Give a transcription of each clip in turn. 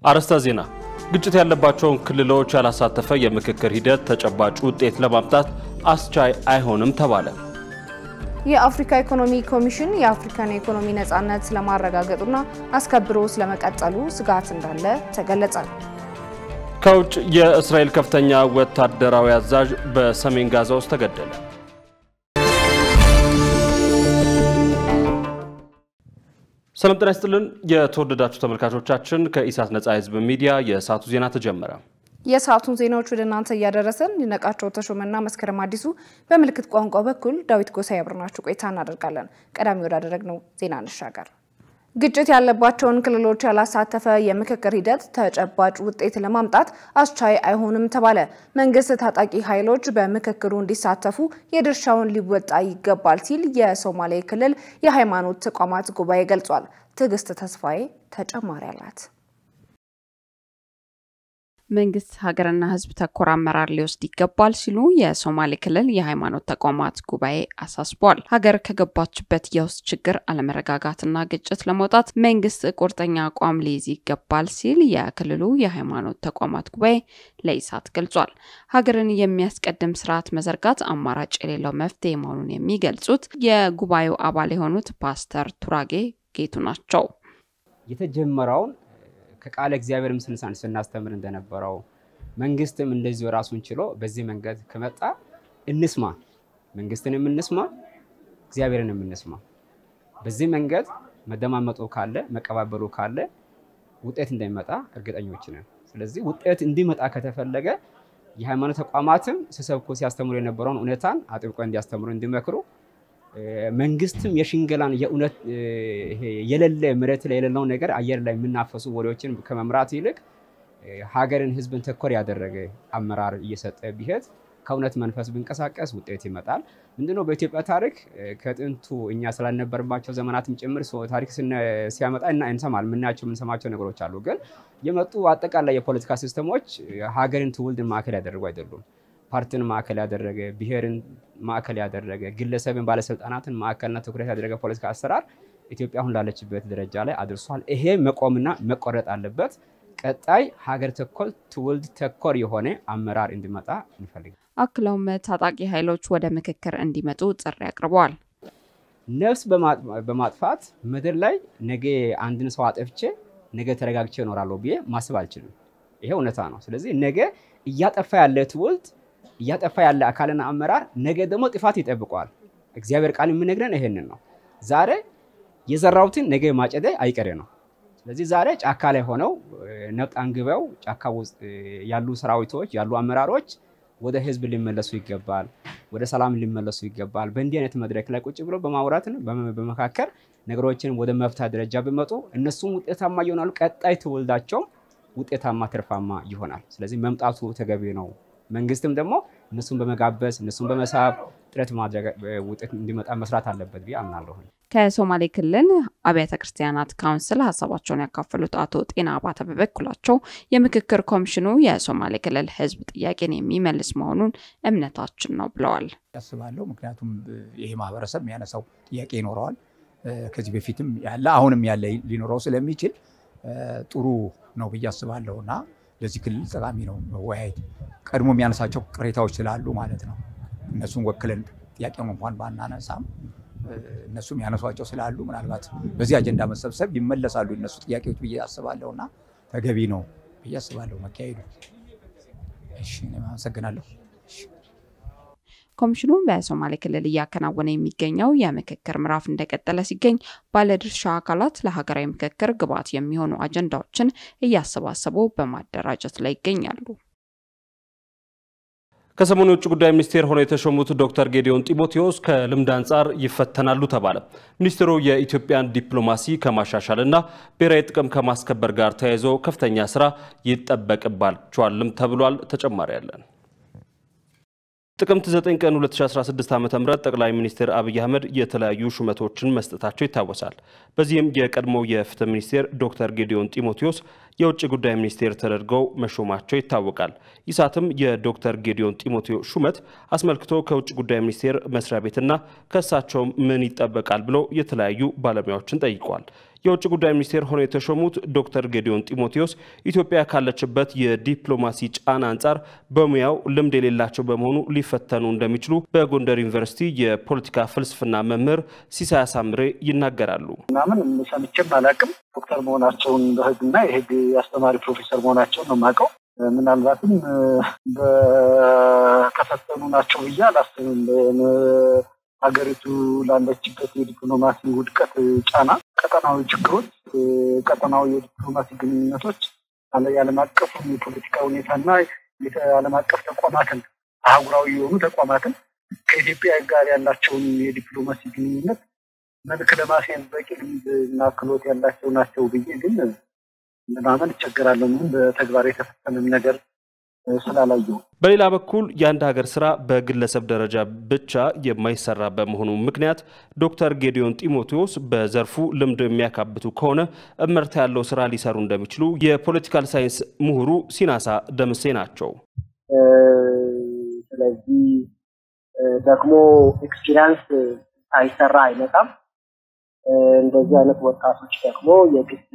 አርዕስተ ዜና። ግጭት ያለባቸውን ክልሎች ያላሳተፈ የምክክር ሂደት ተጨባጭ ውጤት ለማምጣት አስቻይ አይሆንም ተባለ። የአፍሪካ ኢኮኖሚ ኮሚሽን የአፍሪካን የኢኮኖሚ ነጻነት ስለማረጋገጡና አስከብሮ ስለመቀጠሉ ስጋት እንዳለ ተገለጸ። ከውጭ የእስራኤል ከፍተኛ ወታደራዊ አዛዥ በሰሜን ጋዛ ውስጥ ተገደለ። ሰላም ጤና ይስጥልን። የተወደዳችሁ ተመልካቾቻችን ከኢሳት ነጻ ህዝብ ሚዲያ የሰዓቱ ዜና ተጀመረ። የሰዓቱን ዜናዎች ወደ እናንተ እያደረሰን ሊነቃቸው ተሾመና መስከረም አዲሱ በምልክት ቋንቋ በኩል ዳዊት ጎሳ ያብረናችሁ ቆይታ እናደርጋለን። ቀዳሚ ወዳደረግነው ዜና እንሻገር። ግጭት ያለባቸውን ክልሎች ያላሳተፈ የምክክር ሂደት ተጨባጭ ውጤት ለማምጣት አስቻይ አይሆንም ተባለ። መንግስት ታጣቂ ኃይሎች በምክክሩ እንዲሳተፉ የድርሻውን ሊወጣ ይገባል ሲል የሶማሌ ክልል የሃይማኖት ተቋማት ጉባኤ ገልጿል። ትዕግስት ተስፋዬ ተጨማሪ አላት። መንግስት ሀገርና ሕዝብ ተኮር አመራር ሊወስድ ይገባል ሲሉ የሶማሌ ክልል የሃይማኖት ተቋማት ጉባኤ አሳስቧል። ሀገር ከገባችበት የውስጥ ችግር አለመረጋጋትና ግጭት ለመውጣት መንግስት ቁርጠኛ አቋም ሊይዝ ይገባል ሲል የክልሉ የሃይማኖት ተቋማት ጉባኤ ለኢሳት ገልጿል። ሀገርን የሚያስቀድም ስርዓት መዘርጋት አማራጭ የሌለው መፍትሄ መሆኑን የሚገልጹት የጉባኤው አባል የሆኑት ፓስተር ቱራጌ ጌቱ ናቸው። የተጀመረውን ከቃለ እግዚአብሔርም ስንሳን ስናስተምር እንደነበረው መንግስትም እንደዚሁ ራሱን ችሎ በዚህ መንገድ ከመጣ እንስማ፣ መንግስትንም እንስማ፣ እግዚአብሔርንም እንስማ። በዚህ መንገድ መደማመጡ ካለ መቀባበሉ ካለ ውጤት እንደሚመጣ እርግጠኞች ነን። ስለዚህ ውጤት እንዲመጣ ከተፈለገ የሃይማኖት ተቋማትም ሲሰብኩ ሲያስተምሩ የነበረውን እውነታን አጥብቆ እንዲያስተምሩ እንዲመክሩ መንግስትም የሽንገላን የእውነት የሌለ መሬት ላይ የሌለውን ነገር አየር ላይ የምናፈሱ ወሬዎችን ከመምራት ይልቅ ሀገርን፣ ህዝብን ተኮር ያደረገ አመራር እየሰጠ ቢሄድ ከእውነት መንፈስ ብንቀሳቀስ ውጤት ይመጣል። ምንድነው በኢትዮጵያ ታሪክ ከጥንቱ እኛ ስላልነበርባቸው ዘመናትም ጭምር ታሪክ ሲያመጣ እና እንሰማል የምናያቸው የምንሰማቸው ነገሮች አሉ። ግን የመጡ አጠቃላይ የፖለቲካ ሲስተሞች ሀገርን ትውልድን ማዕከል ያደረጉ አይደሉም። ፓርቲን ማዕከል ያደረገ ብሔርን ማዕከል ያደረገ ግለሰብን፣ ባለስልጣናትን ማዕከልና ትኩረት ያደረገ ፖለቲካ አሰራር ኢትዮጵያ አሁን ላለችበት ደረጃ ላይ አድርሷል። ይሄ መቆምና መቆረጥ አለበት። ቀጣይ ሀገር ተኮር ትውልድ ተኮር የሆነ አመራር እንዲመጣ እንፈልጋል። አክለውም ታጣቂ ኃይሎች ወደ ምክክር እንዲመጡ ጥሪ አቅርበዋል። ነፍስ በማጥፋት ምድር ላይ ነገ አንድን ሰው አጠፍቼ ነገ ተረጋግቼ እኖራለሁ ብዬ ማሰብ አልችልም። ይሄ እውነታ ነው። ስለዚህ ነገ እያጠፋ ያለ ትውልድ እያጠፋ ያለ አካልና አመራር ነገ ደግሞ ጥፋት ይጠብቀዋል። እግዚአብሔር ቃል የምነግረን ይሄንን ነው። ዛሬ የዘራሁትን ነገ ማጨደ አይቀሬ ነው። ስለዚህ ዛሬ ጫካ ላይ ሆነው ነፍጥ አንግበው ጫካ ውስጥ ያሉ ሰራዊቶች ያሉ አመራሮች ወደ ህዝብ ሊመለሱ ይገባል። ወደ ሰላም ሊመለሱ ይገባል። በእንዲህ አይነት መድረክ ላይ ቁጭ ብሎ በማውራት በመካከል ነገሮችን ወደ መፍታት ደረጃ ቢመጡ እነሱም ውጤታማ ይሆናሉ። ቀጣይ ትውልዳቸው ውጤታማ ትርፋማ ይሆናል። ስለዚህ መምጣቱ ተገቢ ነው። መንግስትም ደግሞ እነሱን በመጋበዝ እነሱን በመሳብ ጥረት ማድረግ ውጤት እንዲመጣ መስራት አለበት ብዬ አምናለሁ። ከሶማሌ ክልል አብያተ ክርስቲያናት ካውንስል ሀሳባቸውን ያካፈሉት አቶ ጤና አባተ በበኩላቸው የምክክር ኮሚሽኑ የሶማሌ ክልል ህዝብ ጥያቄን የሚመልስ መሆኑን እምነታችን ነው ብለዋል። ያስባለሁ። ምክንያቱም ይሄ ማህበረሰብ የሚያነሳው ጥያቄ ይኖረዋል። ከዚህ በፊትም ያለ አሁንም ያለ ሊኖረው ስለሚችል ጥሩ ነው ብዬ አስባለሁ እና ለዚህ ክልል ጠቃሚ ነው መወያየት። ቀድሞ የሚያነሳቸው ቅሬታዎች ስላሉ ማለት ነው። እነሱን ወክለን ጥያቄውን እንኳን ባናነሳም እነሱም ያነሷቸው ስላሉ ምናልባት በዚህ አጀንዳ መሰብሰብ ይመለሳሉ እነሱ ጥያቄዎች ብዬ አስባለሁ እና ተገቢ ነው ብዬ አስባለሁ መካሄዱ። እሺ፣ አመሰግናለሁ። ኮሚሽኑ በሶማሌ ክልል እያከናወነ የሚገኘው የምክክር ምዕራፍ እንደቀጠለ ሲገኝ ባለድርሻ አካላት ለሀገራዊ ምክክር ግብዓት የሚሆኑ አጀንዳዎችን እያሰባሰቡ በማደራጀት ላይ ይገኛሉ። ከሰሞኑ የውጭ ጉዳይ ሚኒስቴር ሆነው የተሾሙት ዶክተር ጌዲዮን ጢሞቴዎስ ከልምድ አንጻር ይፈተናሉ ተባለ። ሚኒስትሩ የኢትዮጵያን ዲፕሎማሲ ከማሻሻልና ብሔራዊ ጥቅም ከማስከበር ጋር ተያይዞ ከፍተኛ ስራ ይጠበቅባቸዋልም ተብሏል። ተጨማሪ ያለን ጥቅምት 9 ቀን 2016 ዓ.ም ጠቅላይ ሚኒስትር አብይ አህመድ የተለያዩ ሹመቶችን መስጠታቸው ይታወሳል። በዚህም የቀድሞው የፍትህ ሚኒስቴር ዶክተር ጌዲዮን ጢሞቴዎስ የውጭ ጉዳይ ሚኒስቴር ተደርገው መሾማቸው ይታወቃል። ኢሳትም የዶክተር ጌዲዮን ጢሞቴዎስ ሹመት አስመልክቶ ከውጭ ጉዳይ ሚኒስቴር መስሪያ ቤትና ከእሳቸው ምን ይጠበቃል ብሎ የተለያዩ ባለሙያዎችን ጠይቋል። የውጭ ጉዳይ ሚኒስቴር ሆነው የተሾሙት ዶክተር ጌዲዮን ጢሞቴዎስ ኢትዮጵያ ካለችበት የዲፕሎማሲ ጫና አንጻር በሙያው ልምድ የሌላቸው በመሆኑ ሊፈተኑ እንደሚችሉ በጎንደር ዩኒቨርሲቲ የፖለቲካ ፍልስፍና መምህር ሲሳይ አሳምሬ ይናገራሉ። ምናምን ሰምቼም አላውቅም። ዶክተር መሆናቸውን በህግና የህግ አስተማሪ ፕሮፌሰር መሆናቸውን ነው የማውቀው። ምናልባትም በተፈተኑ ናቸው ብዬ አላስብም። ሀገሪቱ ላለችበት የዲፕሎማሲ ውድቀት ጫና፣ ቀጠናዊ ችግሮች፣ ቀጠናዊ የዲፕሎማሲ ግንኙነቶች የዓለም አቀፍ የፖለቲካ ሁኔታና የዓለም አቀፍ ተቋማትን አህጉራዊ የሆኑ ተቋማትን ከኢትዮጵያ ጋር ያላቸውን የዲፕሎማሲ ግንኙነት መልክ ለማስያዝ በቂ ልምድ እና ክህሎት ያላቸው ናቸው ብዬ ግን ለማመን እቸገራለሁ። ምንም በተግባር የተፈጸመም ነገር ስላላየው። በሌላ በኩል የአንድ ሀገር ስራ በግለሰብ ደረጃ ብቻ የማይሰራ በመሆኑ ምክንያት ዶክተር ጌዲዮን ጢሞቴዎስ በዘርፉ ልምድ የሚያካብቱ ከሆነ እመርታ ያለው ስራ ሊሰሩ እንደሚችሉ የፖለቲካል ሳይንስ ምሁሩ ሲናሳ ደምሴ ናቸው። ስለዚህ ደግሞ ኤክስፒሪያንስ ሳይሰራ አይመጣም። እንደዚህ አይነት ወጣቶች ደግሞ የግድ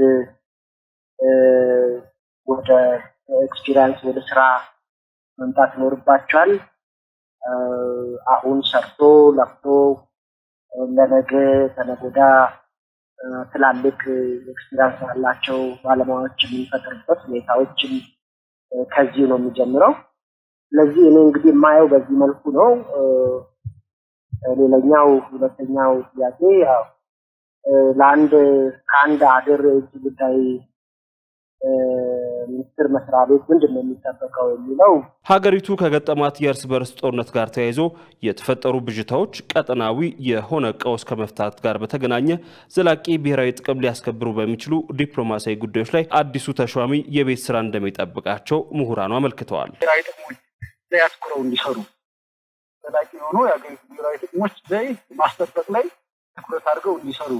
ወደ ኤክስፒሪያንስ ወደ ስራ መምጣት ይኖርባቸዋል። አሁን ሰርቶ ለፍቶ ለነገ ተነጎዳ ትላልቅ ኤክስፒሪያንስ ያላቸው ባለሙያዎች የምንፈጥርበት ሁኔታዎችን ከዚህ ነው የሚጀምረው። ስለዚህ እኔ እንግዲህ የማየው በዚህ መልኩ ነው። ሌላኛው ሁለተኛው ጥያቄ ያው ለአንድ ከአንድ ሀገር የውጭ ጉዳይ ሚኒስቴር መስሪያ ቤት ምንድን ነው የሚጠበቀው የሚለው ሀገሪቱ ከገጠማት የእርስ በርስ ጦርነት ጋር ተያይዞ የተፈጠሩ ብዥታዎች ቀጠናዊ የሆነ ቀውስ ከመፍታት ጋር በተገናኘ ዘላቂ ብሔራዊ ጥቅም ሊያስከብሩ በሚችሉ ዲፕሎማሲያዊ ጉዳዮች ላይ አዲሱ ተሿሚ የቤት ስራ እንደሚጠብቃቸው ምሁራኑ አመልክተዋል። ብሔራዊ ጥቅሞች ላይ አትኩረው እንዲሰሩ ዘላቂ የሆኑ የሀገሪቱ ብሔራዊ ጥቅሞች ላይ ማስጠበቅ ላይ ትኩረት አድርገው እንዲሰሩ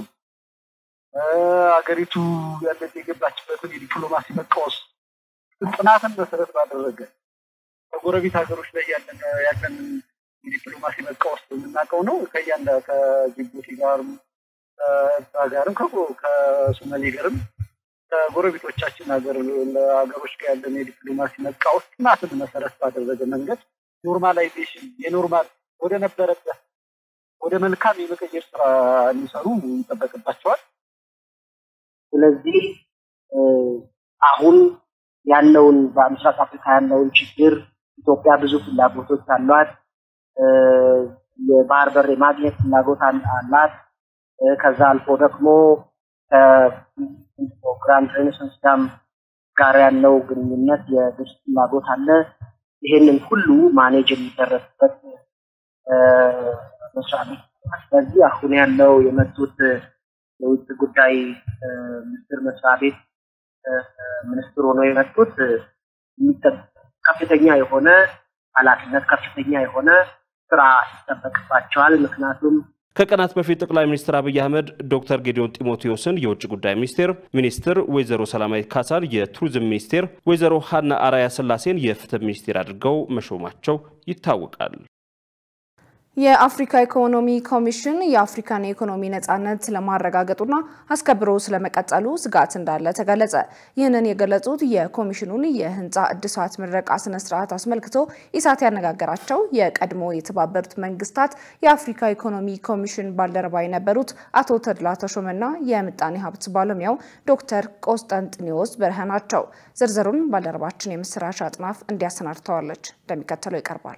ሀገሪቱ ያለች የገባችበትን የዲፕሎማሲ መቃወስ ጥናትን መሰረት ባደረገ ከጎረቤት ሀገሮች ላይ ያለን የዲፕሎማሲ መቃወስ የምናውቀው ነው። ከያንዳ ከጅቡቲ ጋርም ከኤርትራ ጋርም ከሶማሌ ጋርም ከጎረቤቶቻችን ሀገር ሀገሮች ጋር ያለን የዲፕሎማሲ መቃወስ ጥናትን መሰረት ባደረገ መንገድ ኖርማላይዜሽን የኖርማል ወደ ነበረበት ወደ መልካም የመቀየር ስራ እንዲሰሩ ይጠበቅባቸዋል። ስለዚህ አሁን ያለውን በምስራቅ አፍሪካ ያለውን ችግር ኢትዮጵያ ብዙ ፍላጎቶች አሏት። የባህር በር የማግኘት ፍላጎት አላት። ከዛ አልፎ ደግሞ ከግራንድ ሬኔሳንስ ዳም ጋር ያለው ግንኙነት የግብጽ ፍላጎት አለ። ይሄንን ሁሉ ማኔጅ የሚደረግበት መስሪያ ቤት። ስለዚህ አሁን ያለው የመጡት የውጭ ጉዳይ ሚኒስትር መስሪያ ቤት ሚኒስትር ሆነው የመጡት ከፍተኛ የሆነ ኃላፊነት ከፍተኛ የሆነ ስራ ይጠበቅባቸዋል። ምክንያቱም ከቀናት በፊት ጠቅላይ ሚኒስትር አብይ አህመድ ዶክተር ጌዲዮን ጢሞቴዎስን የውጭ ጉዳይ ሚኒስቴር ሚኒስትር፣ ወይዘሮ ሰላማዊት ካሳን የቱሪዝም ሚኒስቴር፣ ወይዘሮ ሀና አራያ ስላሴን የፍትህ ሚኒስቴር አድርገው መሾማቸው ይታወቃል። የአፍሪካ ኢኮኖሚ ኮሚሽን የአፍሪካን የኢኮኖሚ ነጻነት ለማረጋገጡና አስከብሮ ስለመቀጠሉ ስጋት እንዳለ ተገለጸ። ይህንን የገለጹት የኮሚሽኑን የህንፃ እድሳት ምረቃ ስነ ስርዓት አስመልክቶ ኢሳት ያነጋገራቸው የቀድሞ የተባበሩት መንግስታት የአፍሪካ ኢኮኖሚ ኮሚሽን ባልደረባ የነበሩት አቶ ተድላ ተሾመና የምጣኔ ሀብት ባለሙያው ዶክተር ቆስጠንጥኒዎስ በርሀ ናቸው። ዝርዝሩን ባልደረባችን የምስራች አጥናፍ እንዲያሰናድተዋለች፣ እንደሚከተለው ይቀርባል።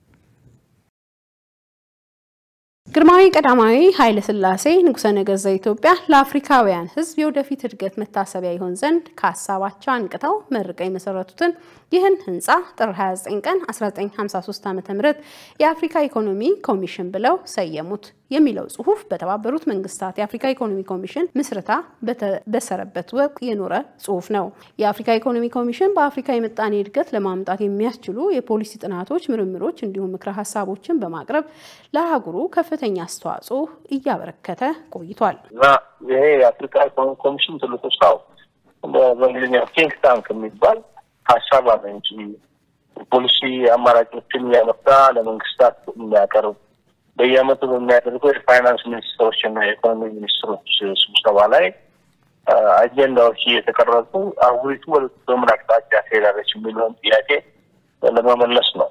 ግርማዊ ቀዳማዊ ኃይለ ሥላሴ ንጉሠ ነገሥት ዘኢትዮጵያ ለአፍሪካውያን ሕዝብ የወደፊት እድገት መታሰቢያ ይሆን ዘንድ ከሀሳባቸው አንቅተው መርቀው የመሰረቱትን ይህን ህንፃ ጥር 29 ቀን 1953 ዓ.ም የአፍሪካ ኢኮኖሚ ኮሚሽን ብለው ሰየሙት የሚለው ጽሁፍ በተባበሩት መንግስታት የአፍሪካ ኢኮኖሚ ኮሚሽን ምስረታ በተበሰረበት ወቅት የኖረ ጽሁፍ ነው። የአፍሪካ ኢኮኖሚ ኮሚሽን በአፍሪካ የምጣኔ እድገት ለማምጣት የሚያስችሉ የፖሊሲ ጥናቶች፣ ምርምሮች እንዲሁም ምክረ ሀሳቦችን በማቅረብ ለአህጉሩ ከፍተኛ አስተዋጽኦ እያበረከተ ቆይቷል። እና ይሄ የአፍሪካ ኢኮኖሚ ኮሚሽን ትልቁ ስራው በእንግሊዝኛ ቲንክ ታንክ የሚባል ሀሳብ አመንጪ ፖሊሲ አማራጮችን እያመጣ ለመንግስታት የሚያቀርብ በየአመቱ በሚያደርገው የፋይናንስ ሚኒስትሮች እና የኢኮኖሚ ሚኒስትሮች ስብሰባ ላይ አጀንዳዎች እየተቀረጹ አህጉሪቱ ወደ በምን አቅጣጫ ትሄዳለች የሚለውን ጥያቄ ለመመለስ ነው።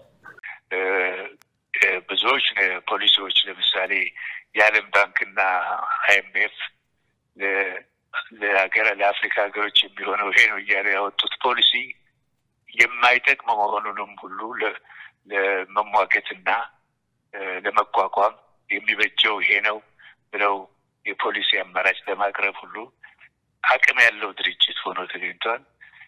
ብዙዎች ፖሊሲዎች ለምሳሌ የዓለም ባንክና አይኤምኤፍ ለሀገር ለአፍሪካ ሀገሮች የሚሆነው ይሄ ነው እያሉ ያወጡት ፖሊሲ የማይጠቅም መሆኑንም ሁሉ ለመሟገትና ለመቋቋም የሚበጀው ይሄ ነው ብለው የፖሊሲ አማራጭ ለማቅረብ ሁሉ አቅም ያለው ድርጅት ሆኖ ተገኝቷል።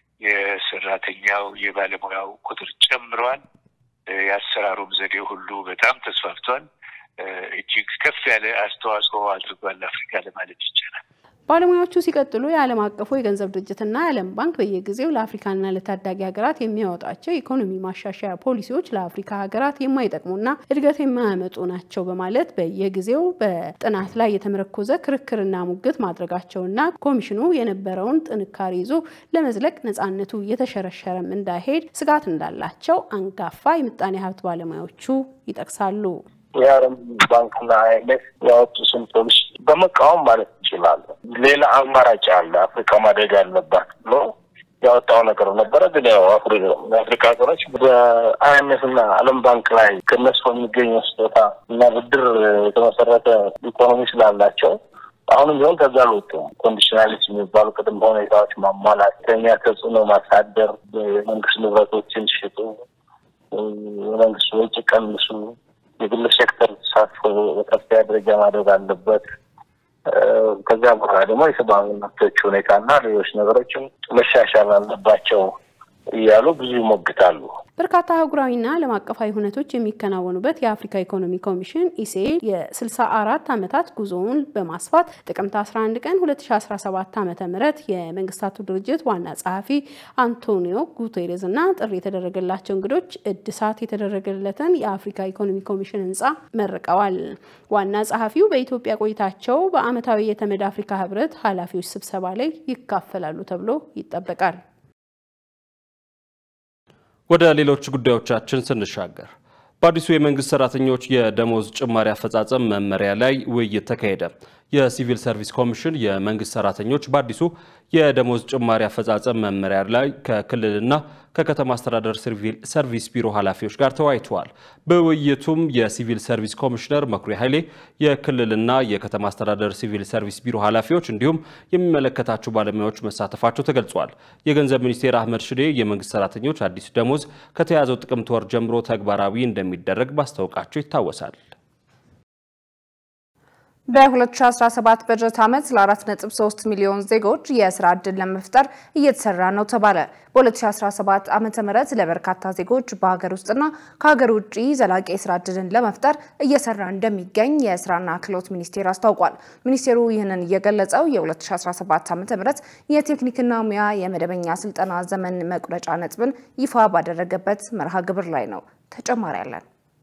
የሰራተኛው የባለሙያው ቁጥር ጨምሯል። የአሰራሩም ዘዴ ሁሉ በጣም ተስፋፍቷል። እጅግ ከፍ ያለ አስተዋጽኦ አድርጓል አፍሪካ ለማለት ይቻላል። ባለሙያዎቹ ሲቀጥሉ የዓለም አቀፉ የገንዘብ ድርጅትና የዓለም ባንክ በየጊዜው ለአፍሪካና ለታዳጊ ሀገራት የሚያወጣቸው የኢኮኖሚ ማሻሻያ ፖሊሲዎች ለአፍሪካ ሀገራት የማይጠቅሙና እድገት የማያመጡ ናቸው በማለት በየጊዜው በጥናት ላይ የተመረኮዘ ክርክርና ሙግት ማድረጋቸውና ኮሚሽኑ የነበረውን ጥንካሬ ይዞ ለመዝለቅ ነፃነቱ እየተሸረሸረም እንዳይሄድ ስጋት እንዳላቸው አንጋፋ የምጣኔ ሀብት ባለሙያዎቹ ይጠቅሳሉ። የዓለም ባንክና አይኤምኤፍ ያወጡትን ፖሊሲ በመቃወም ማለት እንችላለን። ሌላ አማራጭ አለ፣ አፍሪካ ማደግ አለባት ብሎ ያወጣው ነገር ነበረ። ግን ያው የአፍሪካ ሀገሮች በአይኤምኤፍ እና ዓለም ባንክ ላይ ከነሱ የሚገኘው ስጦታ እና ብድር የተመሰረተ ኢኮኖሚ ስላላቸው አሁንም ቢሆን ከዛ አልወጡም። ኮንዲሽናሊቲ የሚባሉ ቅድመ ሁኔታዎች ማሟላት፣ ከኛ ተጽዕኖ ማሳደር፣ የመንግስት ንብረቶችን ሽጡ፣ የመንግስት ወጪ ቀንሱ የግል ሴክተር ተሳትፎ በከፍተኛ ደረጃ ማድረግ አለበት። ከዚያ በኋላ ደግሞ የሰብአዊ መብቶች ሁኔታና ሌሎች ነገሮችም መሻሻል አለባቸው እያሉ ብዙ ይሞግታሉ። በርካታ አህጉራዊና ዓለም አቀፋዊ ሁነቶች የሚከናወኑበት የአፍሪካ ኢኮኖሚ ኮሚሽን ኢሲኤ የ64 ዓመታት ጉዞውን በማስፋት ጥቅምት 11 ቀን 2017 ዓ ም የመንግስታቱ ድርጅት ዋና ጸሐፊ አንቶኒዮ ጉቴሬዝ እና ጥሪ የተደረገላቸው እንግዶች እድሳት የተደረገለትን የአፍሪካ ኢኮኖሚ ኮሚሽን ህንፃ መርቀዋል። ዋና ጸሐፊው በኢትዮጵያ ቆይታቸው በዓመታዊ የተመድ አፍሪካ ህብረት ኃላፊዎች ስብሰባ ላይ ይካፈላሉ ተብሎ ይጠበቃል። ወደ ሌሎች ጉዳዮቻችን ስንሻገር በአዲሱ የመንግስት ሰራተኞች የደሞዝ ጭማሪ አፈጻጸም መመሪያ ላይ ውይይት ተካሄደ። የሲቪል ሰርቪስ ኮሚሽን የመንግስት ሰራተኞች በአዲሱ የደሞዝ ጭማሪ አፈጻጸም መመሪያ ላይ ከክልልና ከከተማ አስተዳደር ሰርቪስ ቢሮ ኃላፊዎች ጋር ተወያይተዋል። በውይይቱም የሲቪል ሰርቪስ ኮሚሽነር መኩሪያ ኃይሌ፣ የክልልና የከተማ አስተዳደር ሲቪል ሰርቪስ ቢሮ ኃላፊዎች እንዲሁም የሚመለከታቸው ባለሙያዎች መሳተፋቸው ተገልጿል። የገንዘብ ሚኒስቴር አህመድ ሽዴ የመንግስት ሰራተኞች አዲሱ ደሞዝ ከተያዘው ጥቅምት ወር ጀምሮ ተግባራዊ እንደሚደረግ ማስታወቃቸው ይታወሳል። በ2017 በጀት ዓመት ለ4.3 ሚሊዮን ዜጎች የስራ ዕድል ለመፍጠር እየተሰራ ነው ተባለ። በ2017 ዓ ም ለበርካታ ዜጎች በሀገር ውስጥና ከሀገር ውጭ ዘላቂ የስራ ዕድልን ለመፍጠር እየሰራ እንደሚገኝ የስራና ክህሎት ሚኒስቴር አስታውቋል። ሚኒስቴሩ ይህንን እየገለጸው የ2017 ዓ ም የቴክኒክና ሙያ የመደበኛ ስልጠና ዘመን መቁረጫ ነጥብን ይፋ ባደረገበት መርሃ ግብር ላይ ነው። ተጨማሪ ያለን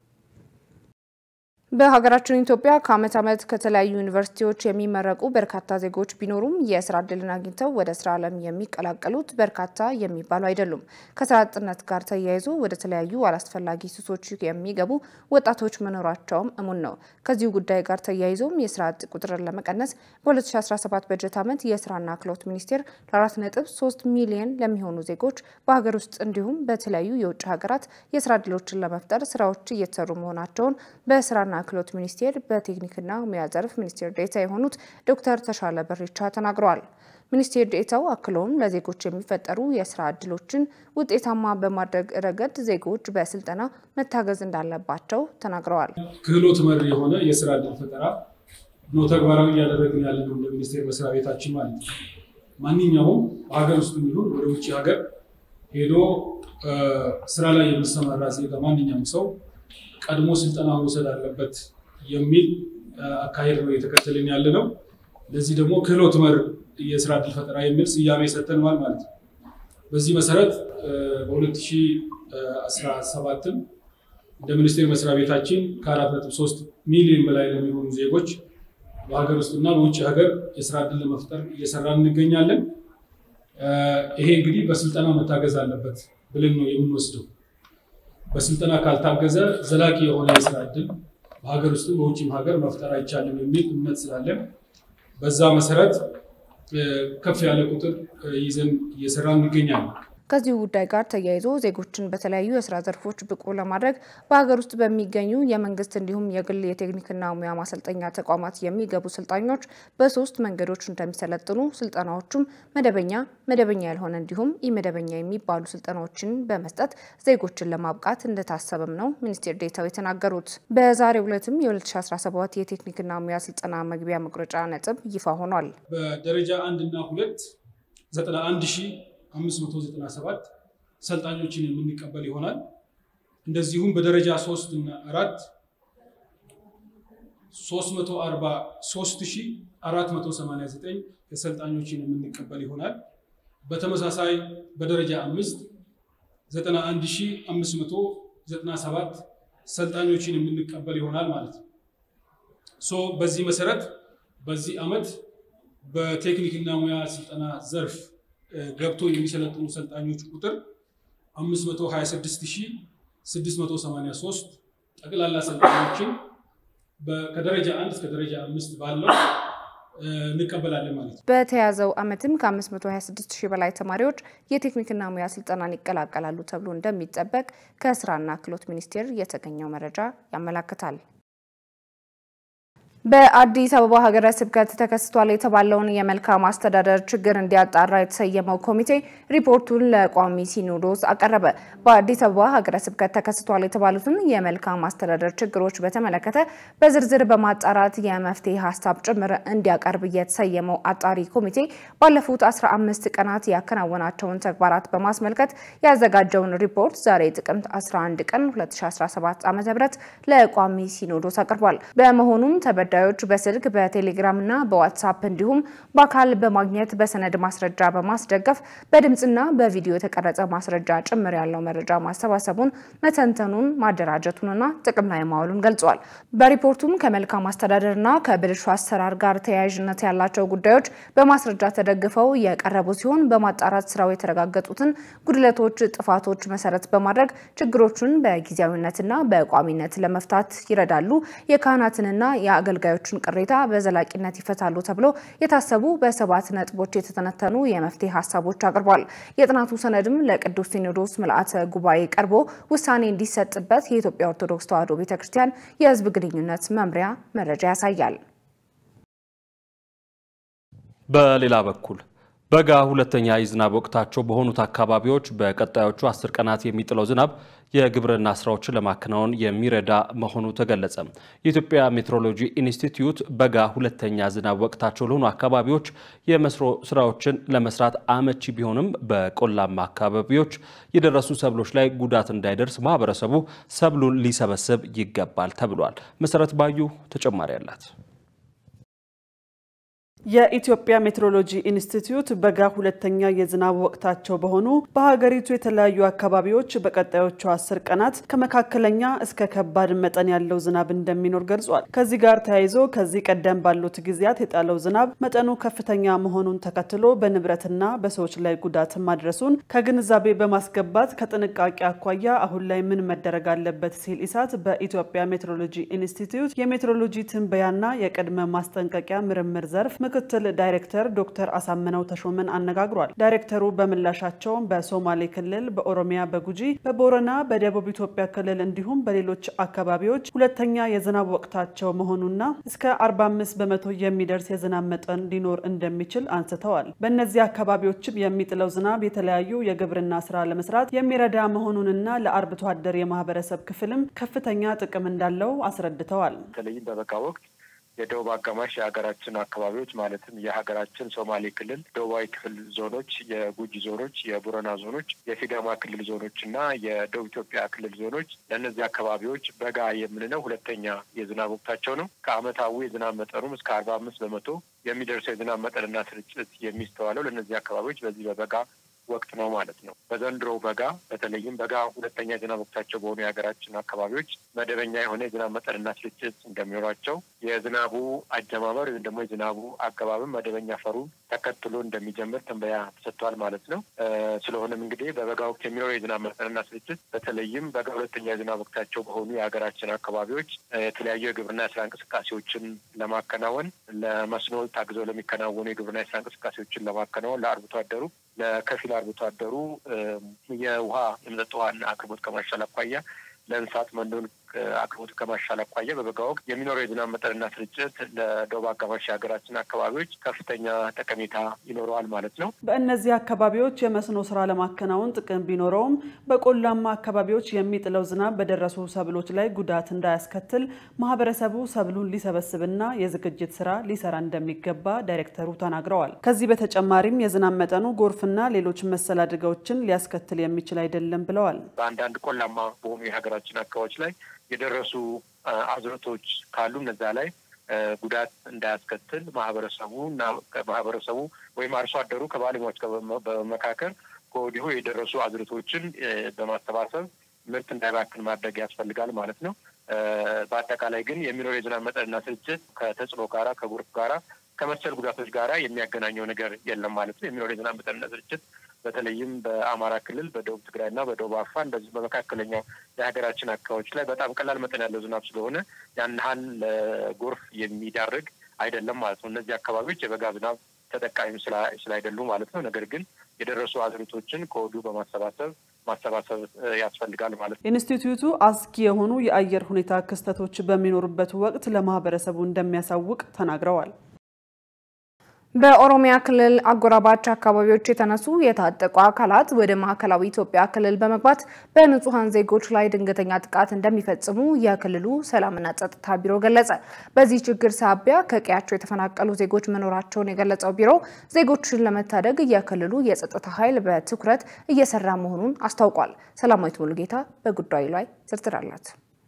በሀገራችን ኢትዮጵያ ከዓመት ዓመት ከተለያዩ ዩኒቨርሲቲዎች የሚመረቁ በርካታ ዜጎች ቢኖሩም የስራ ዕድልን አግኝተው ወደ ስራ ዓለም የሚቀላቀሉት በርካታ የሚባሉ አይደሉም። ከስራ አጥነት ጋር ተያይዞ ወደ ተለያዩ አላስፈላጊ ሱሶች የሚገቡ ወጣቶች መኖራቸውም እሙን ነው። ከዚሁ ጉዳይ ጋር ተያይዞም የስራ አጥ ቁጥርን ለመቀነስ በ2017 በጀት ዓመት የስራና ክህሎት ሚኒስቴር ለ4.3 ሚሊዮን ለሚሆኑ ዜጎች በሀገር ውስጥ እንዲሁም በተለያዩ የውጭ ሀገራት የስራ ዕድሎችን ለመፍጠር ስራዎች እየተሰሩ መሆናቸውን በስራና ክህሎት ሚኒስቴር በቴክኒክና ሙያ ዘርፍ ሚኒስቴር ዴኤታ የሆኑት ዶክተር ተሻለ በሬቻ ተናግረዋል። ሚኒስቴር ዴኤታው አክለውም ለዜጎች የሚፈጠሩ የስራ ዕድሎችን ውጤታማ በማድረግ ረገድ ዜጎች በስልጠና መታገዝ እንዳለባቸው ተናግረዋል። ክህሎት መር የሆነ የስራ ዕድል ፈጠራ ነው ተግባራዊ እያደረግን ያለ ነው እንደ ሚኒስቴር መስሪያ ቤታችን ማለት ነው። ማንኛውም በሀገር ውስጥ የሚሆን ወደ ውጭ ሀገር ሄዶ ስራ ላይ የሚሰማራ ዜጋ ማንኛውም ሰው ቀድሞ ስልጠና መውሰድ አለበት የሚል አካሄድ ነው እየተከተልን ያለ ነው። ለዚህ ደግሞ ክህሎት መር የስራ ዕድል ፈጠራ የሚል ስያሜ ሰጥተነዋል ማለት ነው። በዚህ መሰረት በ2017 እንደ ሚኒስቴር መስሪያ ቤታችን ከ4.3 ሚሊዮን በላይ ለሚሆኑ ዜጎች በሀገር ውስጥና በውጭ ሀገር የስራ ዕድል ለመፍጠር እየሰራን እንገኛለን። ይሄ እንግዲህ በስልጠና መታገዝ አለበት ብለን ነው የምንወስደው። በስልጠና ካልታገዘ ዘላቂ የሆነ የስራ ዕድል በሀገር ውስጥም በውጭም ሀገር መፍጠር አይቻልም የሚል እምነት ስላለን በዛ መሰረት ከፍ ያለ ቁጥር ይዘን እየሰራን እንገኛለን። ከዚሁ ጉዳይ ጋር ተያይዞ ዜጎችን በተለያዩ የስራ ዘርፎች ብቁ ለማድረግ በሀገር ውስጥ በሚገኙ የመንግስት እንዲሁም የግል የቴክኒክና ሙያ ማሰልጠኛ ተቋማት የሚገቡ ሰልጣኞች በሶስት መንገዶች እንደሚሰለጥኑ ስልጠናዎቹም መደበኛ፣ መደበኛ ያልሆነ እንዲሁም ኢመደበኛ የሚባሉ ስልጠናዎችን በመስጠት ዜጎችን ለማብቃት እንደታሰበም ነው ሚኒስቴር ዴኤታው የተናገሩት። በዛሬው ዕለትም የ2017 የቴክኒክና ሙያ ስልጠና መግቢያ መቁረጫ ነጥብ ይፋ ሆኗል። በደረጃ አንድ እና ሁለት 91 ሺህ 597 ሰልጣኞችን የምንቀበል ይሆናል። እንደዚሁም በደረጃ 3 እና 4 343489 የሰልጣኞችን የምንቀበል ይሆናል። በተመሳሳይ በደረጃ 5 91597 ሰልጣኞችን የምንቀበል ይሆናል ማለት ነው። ሶ በዚህ መሰረት በዚህ ዓመት በቴክኒክና ሙያ ስልጠና ዘርፍ ገብቶ የሚሰለጥኑ ሰልጣኞች ቁጥር 526683 ጠቅላላ ሰልጣኞችን ከደረጃ አንድ እስከ ደረጃ አምስት ባለው እንቀበላለን ማለት ነው። በተያዘው ዓመትም ከ526 ሺህ በላይ ተማሪዎች የቴክኒክና ሙያ ስልጠናን ይቀላቀላሉ ተብሎ እንደሚጠበቅ ከስራና ክህሎት ሚኒስቴር የተገኘው መረጃ ያመላክታል። በአዲስ አበባ ሀገረ ስብከት ተከስቷል የተባለውን የመልካም አስተዳደር ችግር እንዲያጣራ የተሰየመው ኮሚቴ ሪፖርቱን ለቋሚ ሲኖዶስ አቀረበ። በአዲስ አበባ ሀገረ ስብከት ተከስቷል የተባሉትን የመልካም አስተዳደር ችግሮች በተመለከተ በዝርዝር በማጣራት የመፍትሄ ሀሳብ ጭምር እንዲያቀርብ የተሰየመው አጣሪ ኮሚቴ ባለፉት 15 ቀናት ያከናወናቸውን ተግባራት በማስመልከት ያዘጋጀውን ሪፖርት ዛሬ ጥቅምት 11 ቀን 2017 ዓ.ም ለቋሚ ሲኖዶስ አቅርቧል። በመሆኑም ተበዳ ጉዳዮች በስልክ በቴሌግራም እና በዋትሳፕ እንዲሁም በአካል በማግኘት በሰነድ ማስረጃ በማስደገፍ በድምፅና በቪዲዮ የተቀረጸ ማስረጃ ጭምር ያለው መረጃ ማሰባሰቡን መተንተኑን ማደራጀቱንና ጥቅም ላይ ማዋሉን ገልጿል። በሪፖርቱም ከመልካም አስተዳደርና ከብልሹ አሰራር ጋር ተያያዥነት ያላቸው ጉዳዮች በማስረጃ ተደግፈው የቀረቡ ሲሆን በማጣራት ስራው የተረጋገጡትን ጉድለቶች፣ ጥፋቶች መሰረት በማድረግ ችግሮቹን በጊዜያዊነትና በቋሚነት ለመፍታት ይረዳሉ። የካህናትንና የአገልጋ ጉዳዮችን ቅሬታ በዘላቂነት ይፈታሉ ተብሎ የታሰቡ በሰባት ነጥቦች የተተነተኑ የመፍትሄ ሀሳቦች አቅርቧል። የጥናቱ ሰነድም ለቅዱስ ሲኖዶስ ምልአተ ጉባኤ ቀርቦ ውሳኔ እንዲሰጥበት የኢትዮጵያ ኦርቶዶክስ ተዋሕዶ ቤተ ክርስቲያን የሕዝብ ግንኙነት መምሪያ መረጃ ያሳያል። በሌላ በኩል በጋ ሁለተኛ የዝናብ ወቅታቸው በሆኑት አካባቢዎች በቀጣዮቹ አስር ቀናት የሚጥለው ዝናብ የግብርና ስራዎችን ለማከናወን የሚረዳ መሆኑ ተገለጸ። የኢትዮጵያ ሜትሮሎጂ ኢንስቲትዩት በጋ ሁለተኛ ዝናብ ወቅታቸው ለሆኑ አካባቢዎች የመስኖ ስራዎችን ለመስራት አመቺ ቢሆንም በቆላማ አካባቢዎች የደረሱ ሰብሎች ላይ ጉዳት እንዳይደርስ ማህበረሰቡ ሰብሉን ሊሰበስብ ይገባል ተብሏል። መሰረት ባዩ ተጨማሪ አላት። የኢትዮጵያ ሜትሮሎጂ ኢንስቲትዩት በጋ ሁለተኛ የዝናብ ወቅታቸው በሆኑ በሀገሪቱ የተለያዩ አካባቢዎች በቀጣዮቹ አስር ቀናት ከመካከለኛ እስከ ከባድ መጠን ያለው ዝናብ እንደሚኖር ገልጿል። ከዚህ ጋር ተያይዞ ከዚህ ቀደም ባሉት ጊዜያት የጣለው ዝናብ መጠኑ ከፍተኛ መሆኑን ተከትሎ በንብረትና በሰዎች ላይ ጉዳት ማድረሱን ከግንዛቤ በማስገባት ከጥንቃቄ አኳያ አሁን ላይ ምን መደረግ አለበት ሲል ኢሳት በኢትዮጵያ ሜትሮሎጂ ኢንስቲትዩት የሜትሮሎጂ ትንበያና የቅድመ ማስጠንቀቂያ ምርምር ዘርፍ ምክትል ዳይሬክተር ዶክተር አሳምነው ተሾመን አነጋግሯል። ዳይሬክተሩ በምላሻቸውም በሶማሌ ክልል፣ በኦሮሚያ በጉጂ፣ በቦረና፣ በደቡብ ኢትዮጵያ ክልል እንዲሁም በሌሎች አካባቢዎች ሁለተኛ የዝናብ ወቅታቸው መሆኑና እስከ 45 በመቶ የሚደርስ የዝናብ መጠን ሊኖር እንደሚችል አንስተዋል። በእነዚህ አካባቢዎችም የሚጥለው ዝናብ የተለያዩ የግብርና ስራ ለመስራት የሚረዳ መሆኑንና ለአርብቶ አደር የማህበረሰብ ክፍልም ከፍተኛ ጥቅም እንዳለው አስረድተዋል። በተለይም በበጋ ወቅት የደቡብ አጋማሽ የሀገራችን አካባቢዎች ማለትም የሀገራችን ሶማሌ ክልል ደቡባዊ ክፍል ዞኖች፣ የጉጂ ዞኖች፣ የቡረና ዞኖች፣ የሲዳማ ክልል ዞኖች እና የደቡብ ኢትዮጵያ ክልል ዞኖች ለእነዚህ አካባቢዎች በጋ የምንለው ሁለተኛ የዝናብ ወቅታቸው ነው። ከአመታዊ የዝናብ መጠኑም እስከ አርባ አምስት በመቶ የሚደርሰው የዝናብ መጠንና ስርጭት የሚስተዋለው ለእነዚህ አካባቢዎች በዚህ በበጋ ወቅት ነው ማለት ነው። በዘንድሮ በጋ በተለይም በጋ ሁለተኛ የዝናብ ወቅታቸው በሆኑ የሀገራችን አካባቢዎች መደበኛ የሆነ የዝናብ መጠንና ስርጭት እንደሚኖራቸው የዝናቡ አጀማመር ወይም ደግሞ የዝናቡ አገባብም መደበኛ ፈሩን ተከትሎ እንደሚጀምር ትንበያ ተሰጥቷል ማለት ነው። ስለሆነም እንግዲህ በበጋ ወቅት የሚኖረው የዝናብ መጠንና ስርጭት በተለይም በጋ ሁለተኛ የዝናብ ወቅታቸው በሆኑ የሀገራችን አካባቢዎች የተለያዩ የግብርና የስራ እንቅስቃሴዎችን ለማከናወን ለመስኖ ታግዘው ለሚከናወኑ የግብርና የስራ እንቅስቃሴዎችን ለማከናወን ለአርብቶ አደሩ ለከፊል አርብቶ አደሩ የውሃ የመጠጥ ውሃና አቅርቦት ከማሻል አኳያ ለእንስሳት መኖን አቅርቦት ከማሻል አኳያ በበጋ ወቅት የሚኖረው የዝናብ መጠንና ስርጭት ለደቡብ አጋማሽ የሀገራችን አካባቢዎች ከፍተኛ ጠቀሜታ ይኖረዋል ማለት ነው። በእነዚህ አካባቢዎች የመስኖ ስራ ለማከናወን ጥቅም ቢኖረውም በቆላማ አካባቢዎች የሚጥለው ዝናብ በደረሱ ሰብሎች ላይ ጉዳት እንዳያስከትል ማህበረሰቡ ሰብሉን ሊሰበስብና የዝግጅት ስራ ሊሰራ እንደሚገባ ዳይሬክተሩ ተናግረዋል። ከዚህ በተጨማሪም የዝናብ መጠኑ ጎርፍና ሌሎች መሰል አደጋዎችን ሊያስከትል የሚችል አይደለም ብለዋል። በአንዳንድ ቆላማ በሆኑ የሀገራችን አካባቢዎች ላይ የደረሱ አዝርቶች ካሉ እነዛ ላይ ጉዳት እንዳያስከትል ማህበረሰቡ እና ማህበረሰቡ ወይም አርሶ አደሩ ከባለሙያዎች በመካከል ከወዲሁ የደረሱ አዝርቶችን በማሰባሰብ ምርት እንዳይባክን ማድረግ ያስፈልጋል ማለት ነው። በአጠቃላይ ግን የሚኖር የዝናብ መጠንና ስርጭት ከተጽዕኖ ጋራ ከጎርፍ ጋራ ከመሰል ጉዳቶች ጋራ የሚያገናኘው ነገር የለም ማለት ነው። የሚኖር የዝናብ መጠንና ስርጭት በተለይም በአማራ ክልል በደቡብ ትግራይና በደቡብ አፋር እንደዚህ በመካከለኛው የሀገራችን አካባቢዎች ላይ በጣም ቀላል መጠን ያለው ዝናብ ስለሆነ ያን ያህል ለጎርፍ የሚዳርግ አይደለም ማለት ነው። እነዚህ አካባቢዎች የበጋ ዝናብ ተጠቃሚ ስላይደሉ ማለት ነው። ነገር ግን የደረሱ አዝርቶችን ከወዲሁ በማሰባሰብ ማሰባሰብ ያስፈልጋል ማለት ነው። ኢንስቲትዩቱ አስጊ የሆኑ የአየር ሁኔታ ክስተቶች በሚኖሩበት ወቅት ለማህበረሰቡ እንደሚያሳውቅ ተናግረዋል። በኦሮሚያ ክልል አጎራባች አካባቢዎች የተነሱ የታጠቁ አካላት ወደ ማዕከላዊ ኢትዮጵያ ክልል በመግባት በንጹሐን ዜጎች ላይ ድንገተኛ ጥቃት እንደሚፈጽሙ የክልሉ ሰላምና ጸጥታ ቢሮ ገለጸ። በዚህ ችግር ሳቢያ ከቀያቸው የተፈናቀሉ ዜጎች መኖራቸውን የገለጸው ቢሮ ዜጎችን ለመታደግ የክልሉ የጸጥታ ኃይል በትኩረት እየሰራ መሆኑን አስታውቋል። ሰላማዊት ሙሉጌታ በጉዳዩ ላይ ዝርዝር አላት።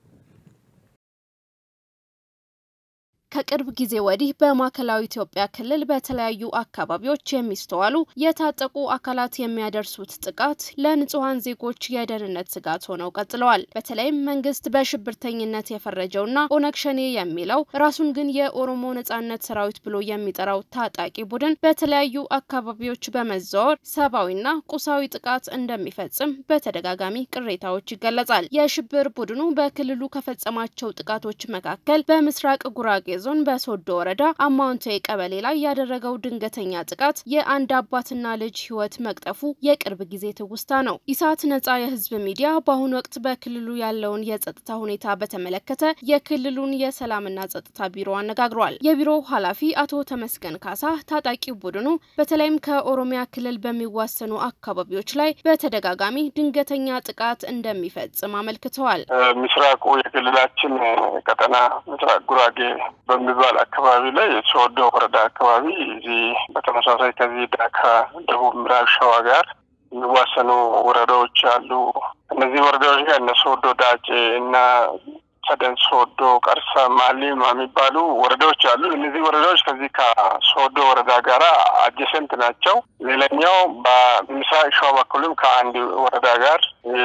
ከቅርብ ጊዜ ወዲህ በማዕከላዊ ኢትዮጵያ ክልል በተለያዩ አካባቢዎች የሚስተዋሉ የታጠቁ አካላት የሚያደርሱት ጥቃት ለንጹሐን ዜጎች የደህንነት ስጋት ሆነው ቀጥለዋል። በተለይም መንግስት በሽብርተኝነት የፈረጀውና ኦነግ ሸኔ የሚለው ራሱን ግን የኦሮሞ ነጻነት ሰራዊት ብሎ የሚጠራው ታጣቂ ቡድን በተለያዩ አካባቢዎች በመዘዋወር ሰብአዊና ቁሳዊ ጥቃት እንደሚፈጽም በተደጋጋሚ ቅሬታዎች ይገለጻል። የሽብር ቡድኑ በክልሉ ከፈጸማቸው ጥቃቶች መካከል በምስራቅ ጉራጌ ዞን በሶዶ ወረዳ አማውንቴ ቀበሌ ላይ ያደረገው ድንገተኛ ጥቃት የአንድ አባትና ልጅ ሕይወት መቅጠፉ የቅርብ ጊዜ ትውስታ ነው። ኢሳት ነጻ የህዝብ ሚዲያ በአሁኑ ወቅት በክልሉ ያለውን የጸጥታ ሁኔታ በተመለከተ የክልሉን የሰላምና ጸጥታ ቢሮ አነጋግሯል። የቢሮው ኃላፊ አቶ ተመስገን ካሳ ታጣቂ ቡድኑ በተለይም ከኦሮሚያ ክልል በሚዋሰኑ አካባቢዎች ላይ በተደጋጋሚ ድንገተኛ ጥቃት እንደሚፈጽም አመልክተዋል። ምስራቁ የክልላችን ቀጠና ምስራቅ ጉራጌ በሚባል አካባቢ ላይ ሶዶ ወረዳ አካባቢ እዚህ በተመሳሳይ ከዚህ ዳካ ደቡብ ምዕራብ ሸዋ ጋር የሚዋሰኑ ወረዳዎች አሉ። እነዚህ ወረዳዎች ጋር እነ ሶዶ ዳጬ እና ሰደን ሶዶ፣ ቀርሳ፣ ማሊማ የሚባሉ ወረዳዎች አሉ። እነዚህ ወረዳዎች ከዚህ ከሶዶ ወረዳ ጋራ አጀሰንት ናቸው። ሌላኛው በምስራቅ ሸዋ በኩልም ከአንድ ወረዳ ጋር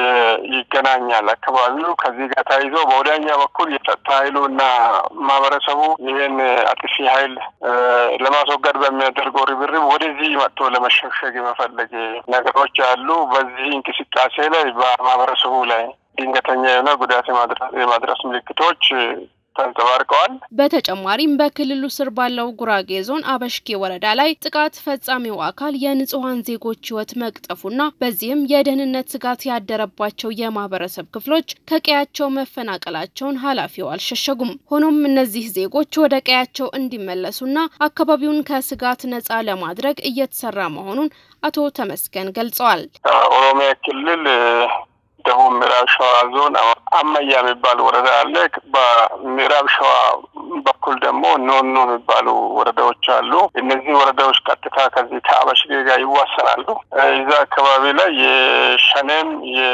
ይገናኛል። አካባቢው ከዚህ ጋር ተያይዞ በወዲያኛ በኩል የጸጥታ ኃይሉ እና ማህበረሰቡ ይህን አጥፊ ኃይል ለማስወገድ በሚያደርገው ርብርብ ወደዚህ መጥቶ ለመሸሸግ የመፈለግ ነገሮች አሉ። በዚህ እንቅስቃሴ ላይ በማህበረሰቡ ላይ ድንገተኛ የሆነ ጉዳት የማድረስ ምልክቶች ተንጸባርቀዋል። በተጨማሪም በክልሉ ስር ባለው ጉራጌ ዞን አበሽጌ ወረዳ ላይ ጥቃት ፈጻሚው አካል የንጹሐን ዜጎች ሕይወት መቅጠፉና በዚህም የደህንነት ስጋት ያደረባቸው የማህበረሰብ ክፍሎች ከቀያቸው መፈናቀላቸውን ኃላፊው አልሸሸጉም። ሆኖም እነዚህ ዜጎች ወደ ቀያቸው እንዲመለሱና አካባቢውን ከስጋት ነጻ ለማድረግ እየተሰራ መሆኑን አቶ ተመስገን ገልጸዋል። ኦሮሚያ ክልል ደቡብ ምዕራብ ሸዋ ዞን አመያ የሚባል ወረዳ አለ። በምዕራብ ሸዋ በኩል ደግሞ ኖኖ የሚባሉ ወረዳዎች አሉ። እነዚህ ወረዳዎች ቀጥታ ከዚህ ከአበሽጌ ጋር ይዋሰናሉ። እዛ አካባቢ ላይ የሸኔም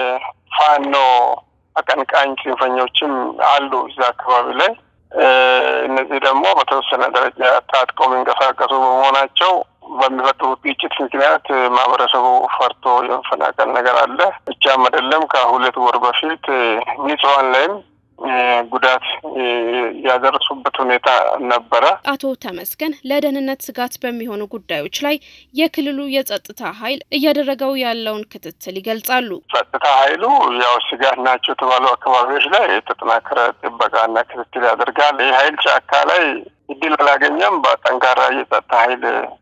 የፋኖ አቀንቃኝ ጽንፈኞችም አሉ እዛ አካባቢ ላይ እነዚህ ደግሞ በተወሰነ ደረጃ ታጥቀው የሚንቀሳቀሱ በመሆናቸው በሚፈጥሩት ግጭት ምክንያት ማህበረሰቡ ፈርቶ የመፈናቀል ነገር አለ። ብቻም አይደለም ከሁለት ወር በፊት ንጹሐን ላይም ጉዳት ያደረሱበት ሁኔታ ነበረ። አቶ ተመስገን ለደህንነት ስጋት በሚሆኑ ጉዳዮች ላይ የክልሉ የጸጥታ ኃይል እያደረገው ያለውን ክትትል ይገልጻሉ። ጸጥታ ኃይሉ ያው ስጋት ናቸው የተባሉ አካባቢዎች ላይ የተጠናከረ ጥበቃና ክትትል ያደርጋል። ይህ ኃይል ጫካ ላይ እድል አላገኘም። በጠንካራ የጸጥታ ኃይል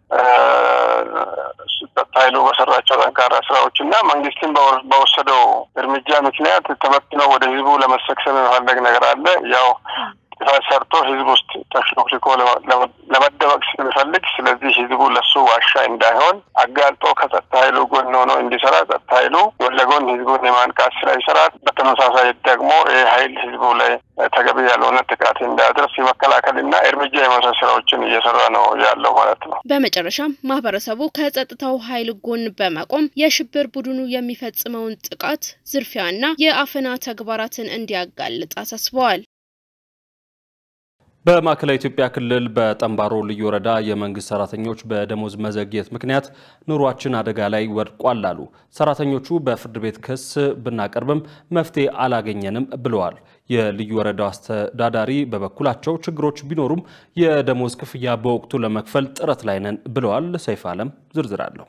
ጸጥታ ኃይሉ በሰራቸው ጠንካራ ስራዎች እና መንግስትን በወሰደው እርምጃ ምክንያት ተበትነው ወደ ህዝቡ ለመሰክሰብ የመፈለግ ነገር አለ። ያው ጥፋት ሰርቶ ህዝብ ውስጥ ተሽሎክልኮ ለመደበቅ ስለሚፈልግ፣ ስለዚህ ህዝቡ ለሱ ዋሻ እንዳይሆን አጋልጦ ከጸጥታ ኃይሉ ጎን ሆኖ እንዲሰራ ጸጥታ ኃይሉ ጎን ለጎን ህዝቡን የማንቃት ስራ ይሰራል። በተመሳሳይ ደግሞ ይህ ኃይል ህዝቡ ላይ ተገቢ ያልሆነ ጥቃት እንዳያደርስ የመከላከልና እርምጃ የመውሰድ ስራዎችን እየሰራ ነው ያለው ማለት ነው። በመጨረሻም ማህበረሰቡ ከጸጥታው ኃይል ጎን በመቆም የሽብር ቡድኑ የሚፈጽመውን ጥቃት፣ ዝርፊያና የአፈና ተግባራትን እንዲያጋልጥ አሳስበዋል። በማዕከላዊ ኢትዮጵያ ክልል በጠምባሮ ልዩ ወረዳ የመንግስት ሰራተኞች በደሞዝ መዘግየት ምክንያት ኑሯችን አደጋ ላይ ወድቋል አሉ። ሰራተኞቹ በፍርድ ቤት ክስ ብናቀርብም መፍትሄ አላገኘንም ብለዋል። የልዩ ወረዳው አስተዳዳሪ በበኩላቸው ችግሮች ቢኖሩም የደሞዝ ክፍያ በወቅቱ ለመክፈል ጥረት ላይ ነን ብለዋል። ሰይፍ አለም ዝርዝር አለው።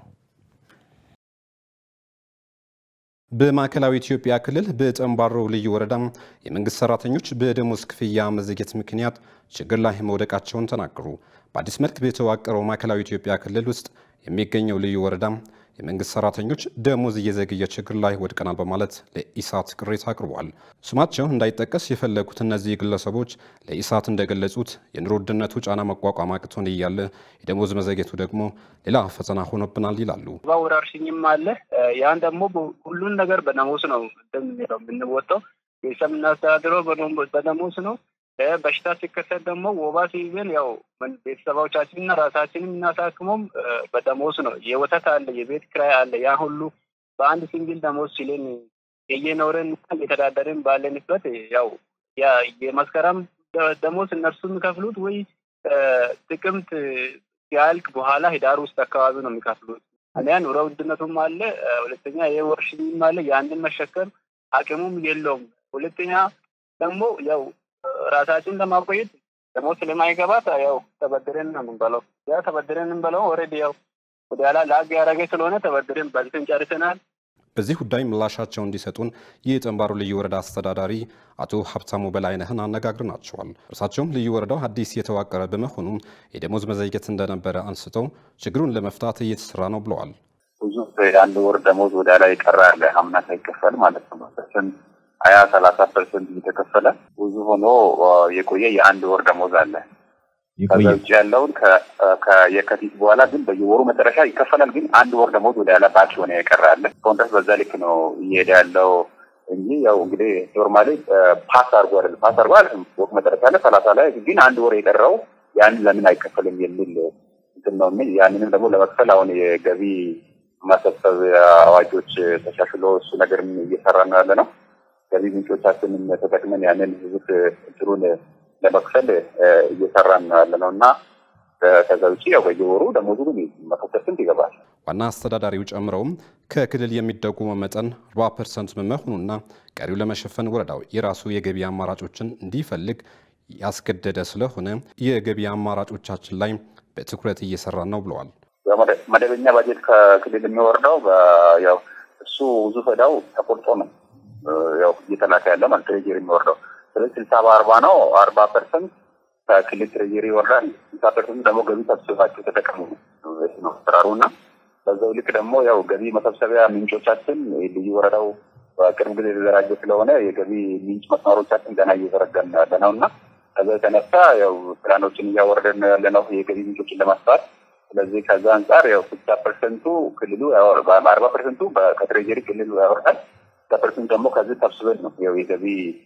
በማዕከላዊ ኢትዮጵያ ክልል በጠምባሮ ልዩ ወረዳ የመንግስት ሰራተኞች በደሞዝ ክፍያ መዘግየት ምክንያት ችግር ላይ መውደቃቸውን ተናገሩ። በአዲስ መልክ በተዋቀረው ማዕከላዊ ኢትዮጵያ ክልል ውስጥ የሚገኘው ልዩ ወረዳ የመንግስት ሰራተኞች ደሞዝ እየዘገየ ችግር ላይ ወድቀናል በማለት ለኢሳት ቅሬታ አቅርቧል። ስማቸው እንዳይጠቀስ የፈለጉት እነዚህ ግለሰቦች ለኢሳት እንደገለጹት የኑሮ ውድነቱ ጫና መቋቋም አቅቶን እያለ የደሞዝ መዘግየቱ ደግሞ ሌላ ፈተና ሆኖብናል ይላሉ። ወረርሽኝም አለ። ያን ደግሞ ሁሉን ነገር በደሞዝ ነው እንደምንለው የምንወጣው። ቤተሰብ የምናስተዳድረው በደሞዝ ነው። በሽታ ሲከሰት ደግሞ ወባ ሲይዘን ያው ቤተሰቦቻችንና ራሳችንን የምናሳክመውም በደሞዝ ነው። የወተት አለ፣ የቤት ኪራይ አለ። ያ ሁሉ በአንድ ሲንግል ደሞዝ ሲለን እየኖረን እየተዳደርን ባለንበት ያው የመስከረም ደሞዝ እነርሱ የሚከፍሉት ወይ ጥቅምት ሲያልቅ በኋላ ህዳር ውስጥ አካባቢ ነው የሚከፍሉት። አሊያ ኑሮ ውድነቱም አለ፣ ሁለተኛ የወረርሽኝም አለ። ያንን መሸከም አቅሙም የለውም። ሁለተኛ ደግሞ ያው ራሳችን ለማቆየት ደግሞ ስለማይገባት ያው ተበድረን ነው የምንበለው። ያ ተበድረን የምንበለው ኦልሬዲ ያው ወደ ኋላ ላግ ያደረገ ስለሆነ ተበድረን በልተን ጨርሰናል። በዚህ ጉዳይ ምላሻቸው እንዲሰጡን የጠምባሮ ልዩ ወረዳ አስተዳዳሪ አቶ ሀብታሙ በላይነህን አነጋግረናቸዋል። እርሳቸውም ልዩ ወረዳው አዲስ የተዋቀረ በመሆኑ የደሞዝ መዘግየት እንደነበረ አንስተው ችግሩን ለመፍታት እየተሰራ ነው ብለዋል። ብዙ የአንድ ወር ደሞዝ ወደ ላይ ቀረ ያለ አምና ሳይከፈል ማለት ነው ፐርሰንት ሀያ ሰላሳ ፐርሰንት እየተከፈለ ብዙ ሆኖ የቆየ የአንድ ወር ደሞዝ አለ። ከዛ ውጭ ያለውን ከየካቲት በኋላ ግን በየወሩ መጨረሻ ይከፈላል። ግን አንድ ወር ደሞዝ ወደ ያለ ባች ሆነ የቀረ አለ። እስካሁን ድረስ በዛ ልክ ነው እየሄደ ያለው እንጂ ያው እንግዲህ ኖርማሊ ፓስ አድርጎ አይደለም ፓስ አድርጎ አይደለም ወር መጨረሻ ላይ ሰላሳ ላይ ግን አንድ ወር የቀረው ያንን ለምን አይከፈልም የሚል እንትን ነው። ያንንም ደግሞ ለመክፈል አሁን የገቢ ማሰብሰብ አዋጆች ተሻሽሎ እሱ ነገርም እየሰራ ነው ያለ ነው። ገቢ ምንጮቻችንን ተጠቅመን ያንን ህዝብ እንትኑን ለመክፈል እየሰራን ነው ያለ ነው እና ከዛ ውጭ ያው በየወሩ ደሞዙ ግን መቶ ፐርሰንት ይገባል። ዋና አስተዳዳሪው ጨምረውም ከክልል የሚደጉመው መጠን 40 ፐርሰንት መሆኑና ቀሪው ለመሸፈን ወረዳው የራሱ የገቢ አማራጮችን እንዲፈልግ ያስገደደ ስለሆነ የገቢ አማራጮቻችን ላይ በትኩረት እየሰራን ነው ብለዋል። መደበኛ ባጀት ከክልል የሚወርደው ያው እሱ ብዙ ፈዳው ተቆርጦ ነው ያው እየተላከ ያለ ማለት ትሬጀሪ የሚወርደው ስለዚህ ስልሳ በአርባ ነው። አርባ ፐርሰንት ከክልል ትሬጀሪ ይወርዳል። ስልሳ ፐርሰንት ደግሞ ገቢ ሰብስባቸው ተጠቀሙ ነው አሰራሩ እና በዛው ልክ ደግሞ ያው ገቢ መሰብሰቢያ ምንጮቻችን ልዩ ወረዳው በቅርብ ጊዜ የተደራጀ ስለሆነ የገቢ ምንጭ መስመሮቻችን ገና እየዘረጋን ያለ ነው እና ከዛ የተነሳ ያው ፕላኖችን እያወረደን ነው ያለ ነው የገቢ ምንጮችን ለማስፋት። ስለዚህ ከዛ አንጻር ያው ስልሳ ፐርሰንቱ ክልሉ አርባ ፐርሰንቱ ከትሬጀሪ ክልሉ ያወርዳል ከፐርሰንት ደግሞ ከዚህ ሰብስበን ነው ያው የገቢ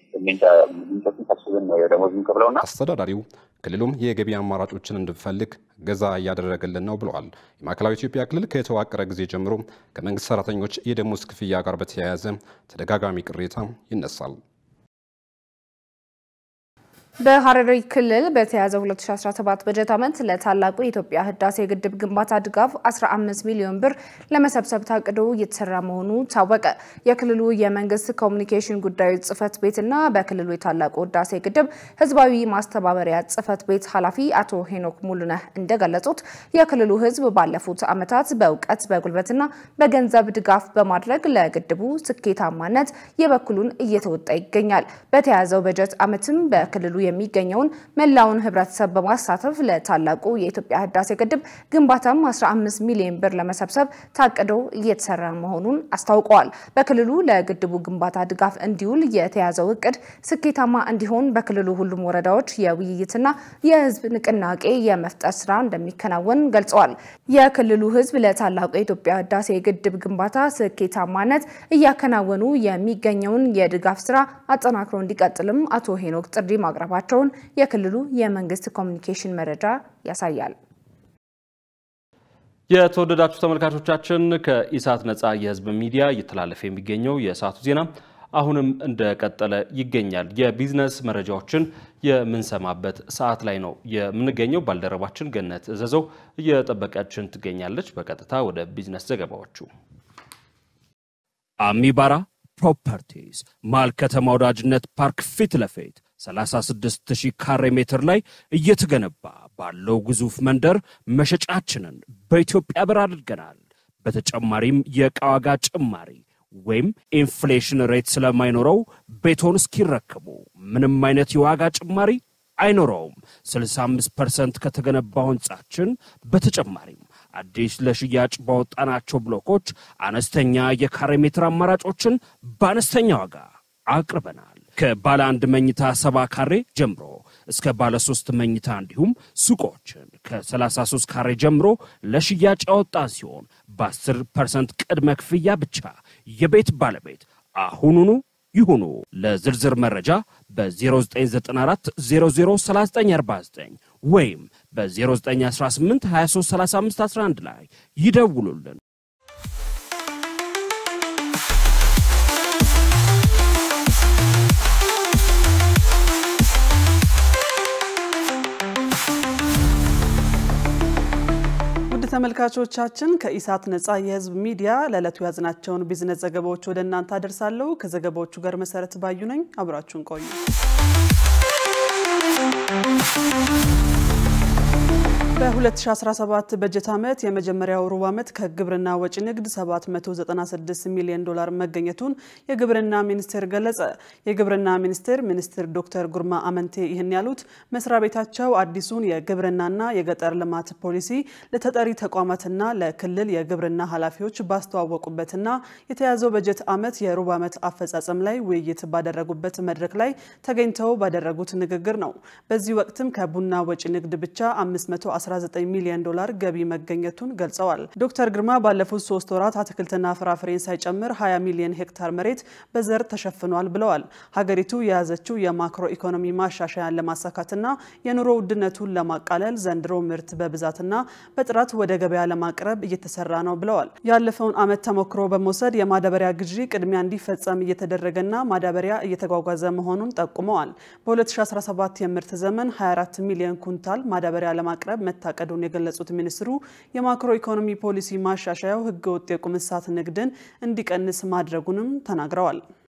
ምንጮችን ሰብስበን ነው ደሞዝ የምንከፍለውና አስተዳዳሪው ክልሉም የገቢ አማራጮችን እንድንፈልግ ገዛ እያደረገልን ነው ብለዋል። የማዕከላዊ ኢትዮጵያ ክልል ከተዋቀረ ጊዜ ጀምሮ ከመንግስት ሰራተኞች የደሞዝ ክፍያ ጋር በተያያዘ ተደጋጋሚ ቅሬታ ይነሳል። በሐረሪ ክልል በተያዘው 2017 በጀት ዓመት ለታላቁ የኢትዮጵያ ህዳሴ ግድብ ግንባታ ድጋፍ 15 ሚሊዮን ብር ለመሰብሰብ ታቅዶ እየተሰራ መሆኑ ታወቀ። የክልሉ የመንግስት ኮሚኒኬሽን ጉዳዮች ጽህፈት ቤትና በክልሉ የታላቁ ህዳሴ ግድብ ህዝባዊ ማስተባበሪያ ጽህፈት ቤት ኃላፊ አቶ ሄኖክ ሙሉነህ እንደገለጹት የክልሉ ህዝብ ባለፉት ዓመታት በእውቀት በጉልበትና በገንዘብ ድጋፍ በማድረግ ለግድቡ ስኬታማነት የበኩሉን እየተወጣ ይገኛል። በተያዘው በጀት ዓመትም በክልሉ የሚገኘውን መላውን ህብረተሰብ በማሳተፍ ለታላቁ የኢትዮጵያ ህዳሴ ግድብ ግንባታም 15 ሚሊዮን ብር ለመሰብሰብ ታቅዶ እየተሰራ መሆኑን አስታውቀዋል። በክልሉ ለግድቡ ግንባታ ድጋፍ እንዲውል የተያዘው እቅድ ስኬታማ እንዲሆን በክልሉ ሁሉም ወረዳዎች የውይይትና የህዝብ ንቅናቄ የመፍጠር ስራ እንደሚከናወን ገልጸዋል። የክልሉ ህዝብ ለታላቁ የኢትዮጵያ ህዳሴ ግድብ ግንባታ ስኬታማነት እያከናወኑ የሚገኘውን የድጋፍ ስራ አጠናክሮ እንዲቀጥልም አቶ ሄኖክ ጥሪ ማቅረባቸውን የክልሉ የመንግስት ኮሚኒኬሽን መረጃ ያሳያል። የተወደዳችሁ ተመልካቾቻችን ከኢሳት ነፃ የህዝብ ሚዲያ እየተላለፈ የሚገኘው የሰዓቱ ዜና አሁንም እንደቀጠለ ይገኛል። የቢዝነስ መረጃዎችን የምንሰማበት ሰዓት ላይ ነው የምንገኘው። ባልደረባችን ገነት እዘዘው እየጠበቀችን ትገኛለች። በቀጥታ ወደ ቢዝነስ ዘገባዎቹ አሚባራ ፕሮፐርቲስ መሃል ከተማ ወዳጅነት ፓርክ ፊት ለፊት 36000 ካሬ ሜትር ላይ እየተገነባ ባለው ግዙፍ መንደር መሸጫችንን በኢትዮጵያ ብር አድርገናል። በተጨማሪም የዕቃ ዋጋ ጭማሪ ወይም ኢንፍሌሽን ሬት ስለማይኖረው ቤቶን እስኪረከቡ ምንም አይነት የዋጋ ጭማሪ አይኖረውም። 65 ፐርሰንት ከተገነባው ህንጻችን በተጨማሪም አዲስ ለሽያጭ ባወጣናቸው ብሎኮች አነስተኛ የካሬ ሜትር አማራጮችን በአነስተኛ ዋጋ አቅርበናል። ከባለ አንድ መኝታ ሰባ ካሬ ጀምሮ እስከ ባለ ሶስት መኝታ እንዲሁም ሱቆችን ከ33 ካሬ ጀምሮ ለሽያጭ ያወጣን ሲሆን በ10 ፐርሰንት ቅድመ ክፍያ ብቻ የቤት ባለቤት አሁኑኑ ይሁኑ። ለዝርዝር መረጃ በ0994 003949 ወይም በ0918 233511 ላይ ይደውሉልን። ውድ ተመልካቾቻችን ከኢሳት ነጻ የህዝብ ሚዲያ ለዕለቱ ያዝናቸውን ቢዝነስ ዘገባዎች ወደ እናንተ አደርሳለሁ። ከዘገባዎቹ ጋር መሰረት ባዩ ነኝ። አብራችሁን ቆዩ። በ2017 በጀት ዓመት የመጀመሪያው ሩብ ዓመት ከግብርና ወጪ ንግድ 796 ሚሊዮን ዶላር መገኘቱን የግብርና ሚኒስቴር ገለጸ። የግብርና ሚኒስቴር ሚኒስትር ዶክተር ጉርማ አመንቴ ይህን ያሉት መስሪያ ቤታቸው አዲሱን የግብርናና የገጠር ልማት ፖሊሲ ለተጠሪ ተቋማትና ለክልል የግብርና ኃላፊዎች ባስተዋወቁበትና የተያዘው በጀት ዓመት የሩብ ዓመት አፈጻጸም ላይ ውይይት ባደረጉበት መድረክ ላይ ተገኝተው ባደረጉት ንግግር ነው። በዚህ ወቅትም ከቡና ወጪ ንግድ ብቻ 519 ሚሊዮን ዶላር ገቢ መገኘቱን ገልጸዋል። ዶክተር ግርማ ባለፉት ሶስት ወራት አትክልትና ፍራፍሬን ሳይጨምር 20 ሚሊዮን ሄክታር መሬት በዘር ተሸፍኗል ብለዋል። ሀገሪቱ የያዘችው የማክሮ ኢኮኖሚ ማሻሻያን ለማሳካትና የኑሮ ውድነቱን ለማቃለል ዘንድሮ ምርት በብዛትና በጥራት ወደ ገበያ ለማቅረብ እየተሰራ ነው ብለዋል። ያለፈውን ዓመት ተሞክሮ በመውሰድ የማዳበሪያ ግዢ ቅድሚያ እንዲፈጸም እየተደረገና ማዳበሪያ እየተጓጓዘ መሆኑን ጠቁመዋል። በ2017 የምርት ዘመን 24 ሚሊዮን ኩንታል ማዳበሪያ ለማቅረብ መታቀዱን የገለጹት ሚኒስትሩ የማክሮ ኢኮኖሚ ፖሊሲ ማሻሻያው ህገወጥ የቁም እንስሳት ንግድን እንዲቀንስ ማድረጉንም ተናግረዋል።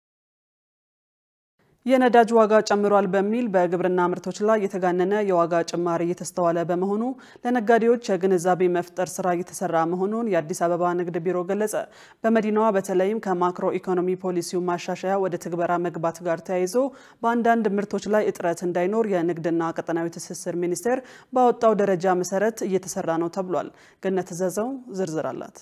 የነዳጅ ዋጋ ጨምሯል በሚል በግብርና ምርቶች ላይ የተጋነነ የዋጋ ጭማሪ እየተስተዋለ በመሆኑ ለነጋዴዎች የግንዛቤ መፍጠር ስራ እየተሰራ መሆኑን የአዲስ አበባ ንግድ ቢሮ ገለጸ። በመዲናዋ በተለይም ከማክሮ ኢኮኖሚ ፖሊሲው ማሻሻያ ወደ ትግበራ መግባት ጋር ተያይዞ በአንዳንድ ምርቶች ላይ እጥረት እንዳይኖር የንግድና ቀጠናዊ ትስስር ሚኒስቴር ባወጣው ደረጃ መሰረት እየተሰራ ነው ተብሏል። ገነት ዘዘው ዝርዝር አላት።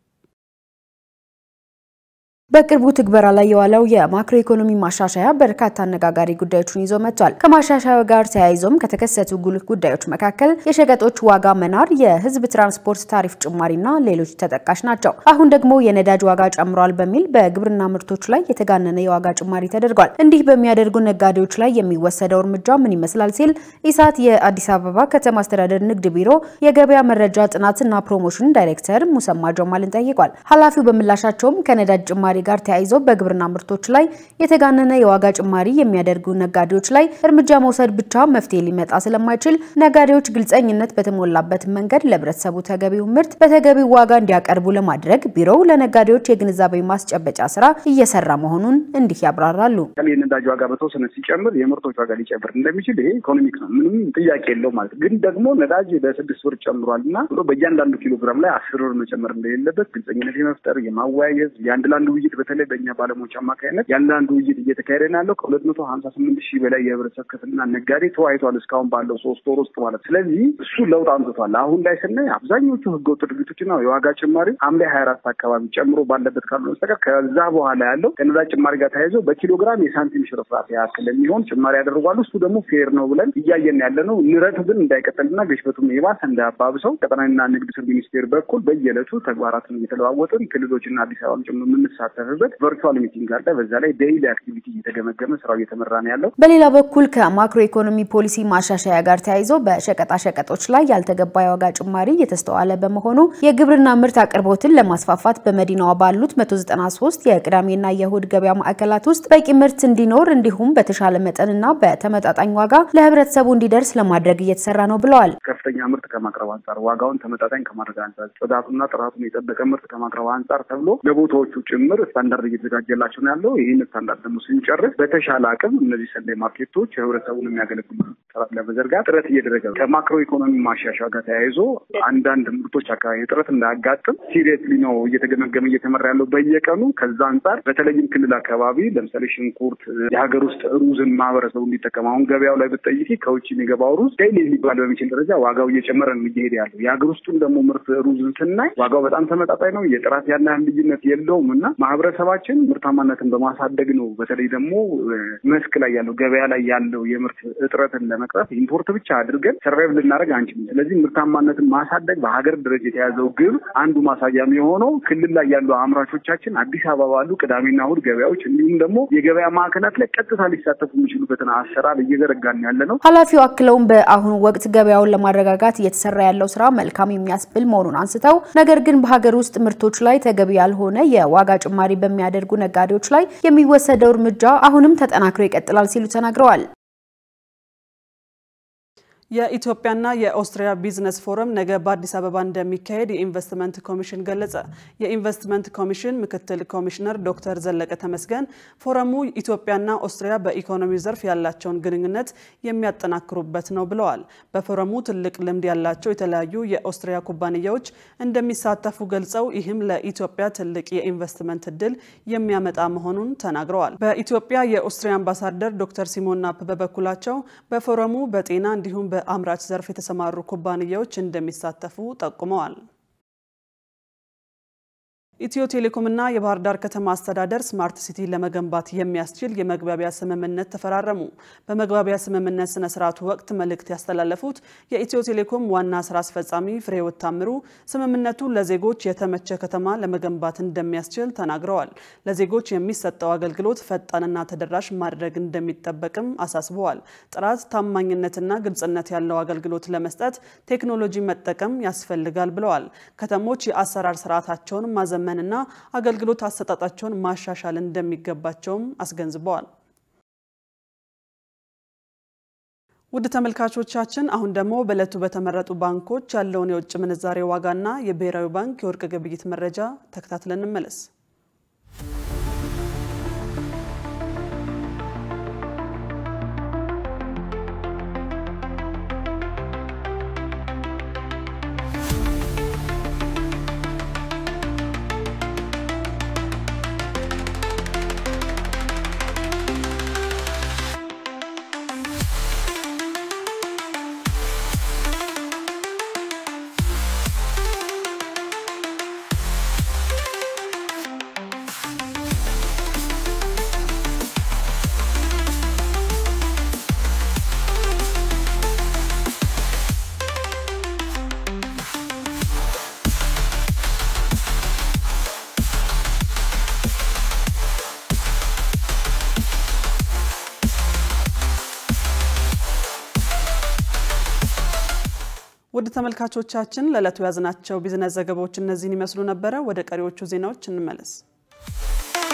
በቅርቡ ትግበራ ላይ የዋለው የማክሮ ኢኮኖሚ ማሻሻያ በርካታ አነጋጋሪ ጉዳዮችን ይዞ መጥቷል። ከማሻሻያው ጋር ተያይዞም ከተከሰቱ ጉልህ ጉዳዮች መካከል የሸቀጦች ዋጋ መናር፣ የህዝብ ትራንስፖርት ታሪፍ ጭማሪና ሌሎች ተጠቃሽ ናቸው። አሁን ደግሞ የነዳጅ ዋጋ ጨምሯል በሚል በግብርና ምርቶች ላይ የተጋነነ የዋጋ ጭማሪ ተደርጓል። እንዲህ በሚያደርጉ ነጋዴዎች ላይ የሚወሰደው እርምጃ ምን ይመስላል ሲል ኢሳት የአዲስ አበባ ከተማ አስተዳደር ንግድ ቢሮ የገበያ መረጃ ጥናትና ፕሮሞሽን ዳይሬክተር ሙሰማ ጀማልን ጠይቋል። ኃላፊው በምላሻቸውም ከነዳጅ ጭማሪ ጭማሪ ጋር ተያይዞ በግብርና ምርቶች ላይ የተጋነነ የዋጋ ጭማሪ የሚያደርጉ ነጋዴዎች ላይ እርምጃ መውሰድ ብቻ መፍትሄ ሊመጣ ስለማይችል ነጋዴዎች ግልጸኝነት በተሞላበት መንገድ ለህብረተሰቡ ተገቢው ምርት በተገቢው ዋጋ እንዲያቀርቡ ለማድረግ ቢሮው ለነጋዴዎች የግንዛቤ ማስጨበጫ ስራ እየሰራ መሆኑን እንዲህ ያብራራሉ። የነዳጅ ዋጋ በተወሰነ ሲጨምር የምርቶች ዋጋ ሊጨምር እንደሚችል ይሄ ኢኮኖሚክ ነው፣ ምንም ጥያቄ የለው ማለት ግን ደግሞ ነዳጅ በስድስት ብር ጨምሯል እና ብሎ በእያንዳንዱ ኪሎ ግራም ላይ አስር ብር መጨመር እንደሌለበት ግልጸኝነት የመፍጠር የማወያየት የአንድ ለአንድ ውይይት በተለይ በእኛ ባለሙያዎች አማካኝነት የአንድ ለአንድ ውይይት እየተካሄደ ነው ያለው። ከሁለት መቶ ሀምሳ ስምንት ሺህ በላይ የህብረተሰብ ክፍልና ነጋዴ ተወያይቷል እስካሁን ባለው ሶስት ወር ውስጥ ማለት ስለዚህ እሱ ለውጥ አምጥቷል። አሁን ላይ ስናይ አብዛኞቹ ህገወጥ ድርጊቶችና የዋጋ ጭማሪ ሐምሌ ሀያ አራት አካባቢ ጨምሮ ባለበት ካሉ በስተቀር ከዛ በኋላ ያለው ከነዳጅ ጭማሪ ጋር ተያይዞ በኪሎ ግራም የሳንቲም ሽርፍራፊ ያክል የሚሆን ጭማሪ ያደርጓሉ። እሱ ደግሞ ፌር ነው ብለን እያየን ያለ ነው። ንረቱ ግን እንዳይቀጥልና ግሽበቱም የባሰ እንዳያባብሰው ቀጠናዊና ንግድ ስር ሚኒስቴር በኩል በየዕለቱ ተግባራትን እየተለዋወጥን ክልሎችና አዲስ አበባም ጭምር የምንሳተፍበት ቨርቹዋል ሚቲንግ አለ። በዛ ላይ ዴይሊ አክቲቪቲ እየተገመገመ ስራው እየተመራ ነው ያለው። በሌላ በኩል ከማክሮ ኢኮኖሚ ፖሊሲ ማሻሻያ ጋር ተያይዞ በሸቀጣሸቀጦች ላይ ያልተገባ የዋጋ ጭማሪ እየተስተዋለ በመሆኑ የግብርና ምርት አቅርቦትን ለማስፋፋት በመዲናዋ ባሉት 193 የቅዳሜና የእሁድ ገበያ ማዕከላት ውስጥ በቂ ምርት እንዲኖር እንዲሁም በተሻለ መጠንና በተመጣጣኝ ዋጋ ለህብረተሰቡ እንዲደርስ ለማድረግ እየተሰራ ነው ብለዋል። ከፍተኛ ምርት ከማቅረብ አንጻር፣ ዋጋውን ተመጣጣኝ ከማድረግ አንጻር፣ ጽዳቱና ጥራቱን የጠበቀ ምርት ከማቅረብ አንጻር ተብሎ ለቦታዎቹ ጭምር ስታንዳርድ እየተዘጋጀላቸው ነው ያለው። ይህን ስታንዳርድ ደግሞ ስንጨርስ በተሻለ አቅም እነዚህ ሰንዳይ ማርኬቶች ህብረተሰቡን የሚያገለግሉ ጥራት ለመዘርጋት ጥረት እየደረገ ነው። ከማክሮ ኢኮኖሚ ማሻሻያ ጋር ተያይዞ አንዳንድ ምርቶች አካባቢ ጥረት እንዳያጋጥም ሲሪየስሊ ነው እየተገመገመ እየተመራ ያለው በየቀኑ። ከዛ አንጻር በተለይም ክልል አካባቢ ለምሳሌ ሽንኩርት፣ የሀገር ውስጥ ሩዝን ማህበረሰቡ እንዲጠቀም አሁን ገበያው ላይ ብትጠይቂ ከውጭ የሚገባው ሩዝ ዴይሊ ሊባል በሚችል ደረጃ ዋጋው እየጨመረ ነው እየሄደ ያለው። የሀገር ውስጡን ደግሞ ምርት ሩዝን ስናይ ዋጋው በጣም ተመጣጣኝ ነው። የጥራት ያን ያህል ልዩነት የለውም እና ማህበረሰባችን ምርታማነትን በማሳደግ ነው በተለይ ደግሞ መስክ ላይ ያለው ገበያ ላይ ያለው የምርት እጥረትን ለመቅረፍ ኢምፖርት ብቻ አድርገን ሰርቫይቭ ልናደርግ አንችልም። ስለዚህ ምርታማነትን ማሳደግ በሀገር ደረጃ የተያዘው ግብ አንዱ ማሳያም የሆነው ክልል ላይ ያሉ አምራቾቻችን አዲስ አበባ ባሉ ቅዳሜና እሁድ ገበያዎች እንዲሁም ደግሞ የገበያ ማዕከላት ላይ ቀጥታ ሊሳተፉ የሚችሉበትን አሰራር እየዘረጋን ያለ ነው። ኃላፊው አክለውም በአሁኑ ወቅት ገበያውን ለማረጋጋት እየተሰራ ያለው ስራ መልካም የሚያስብል መሆኑን አንስተው ነገር ግን በሀገር ውስጥ ምርቶች ላይ ተገቢ ያልሆነ የዋጋ ጭማሪ በሚያደርጉ ነጋዴዎች ላይ የሚወሰደው እርምጃ አሁንም ተጠናክሮ ይቀጥላል ሲሉ ተናግረዋል። የኢትዮጵያና የኦስትሪያ ቢዝነስ ፎረም ነገ በአዲስ አበባ እንደሚካሄድ የኢንቨስትመንት ኮሚሽን ገለጸ። የኢንቨስትመንት ኮሚሽን ምክትል ኮሚሽነር ዶክተር ዘለቀ ተመስገን ፎረሙ ኢትዮጵያና ኦስትሪያ በኢኮኖሚ ዘርፍ ያላቸውን ግንኙነት የሚያጠናክሩበት ነው ብለዋል። በፎረሙ ትልቅ ልምድ ያላቸው የተለያዩ የኦስትሪያ ኩባንያዎች እንደሚሳተፉ ገልጸው ይህም ለኢትዮጵያ ትልቅ የኢንቨስትመንት እድል የሚያመጣ መሆኑን ተናግረዋል። በኢትዮጵያ የኦስትሪያ አምባሳደር ዶክተር ሲሞን ናፕ በበኩላቸው በፎረሙ በጤና እንዲሁም በአምራች ዘርፍ የተሰማሩ ኩባንያዎች እንደሚሳተፉ ጠቁመዋል። ኢትዮ ቴሌኮምና የባህር ዳር ከተማ አስተዳደር ስማርት ሲቲ ለመገንባት የሚያስችል የመግባቢያ ስምምነት ተፈራረሙ። በመግባቢያ ስምምነት ስነ ስርዓቱ ወቅት መልእክት ያስተላለፉት የኢትዮ ቴሌኮም ዋና ስራ አስፈጻሚ ፍሬህይወት ታምሩ ስምምነቱ ለዜጎች የተመቸ ከተማ ለመገንባት እንደሚያስችል ተናግረዋል። ለዜጎች የሚሰጠው አገልግሎት ፈጣንና ተደራሽ ማድረግ እንደሚጠበቅም አሳስበዋል። ጥራት፣ ታማኝነትና ግልጽነት ያለው አገልግሎት ለመስጠት ቴክኖሎጂ መጠቀም ያስፈልጋል ብለዋል። ከተሞች የአሰራር ስርዓታቸውን ማዘመን እና አገልግሎት አሰጣጣቸውን ማሻሻል እንደሚገባቸውም አስገንዝበዋል። ውድ ተመልካቾቻችን አሁን ደግሞ በዕለቱ በተመረጡ ባንኮች ያለውን የውጭ ምንዛሬ ዋጋና የብሔራዊ ባንክ የወርቅ ግብይት መረጃ ተከታትለን እንመለስ። ውድ ተመልካቾቻችን ለዕለቱ ያዝናቸው ቢዝነስ ዘገባዎች እነዚህን ይመስሉ ነበረ። ወደ ቀሪዎቹ ዜናዎች እንመለስ።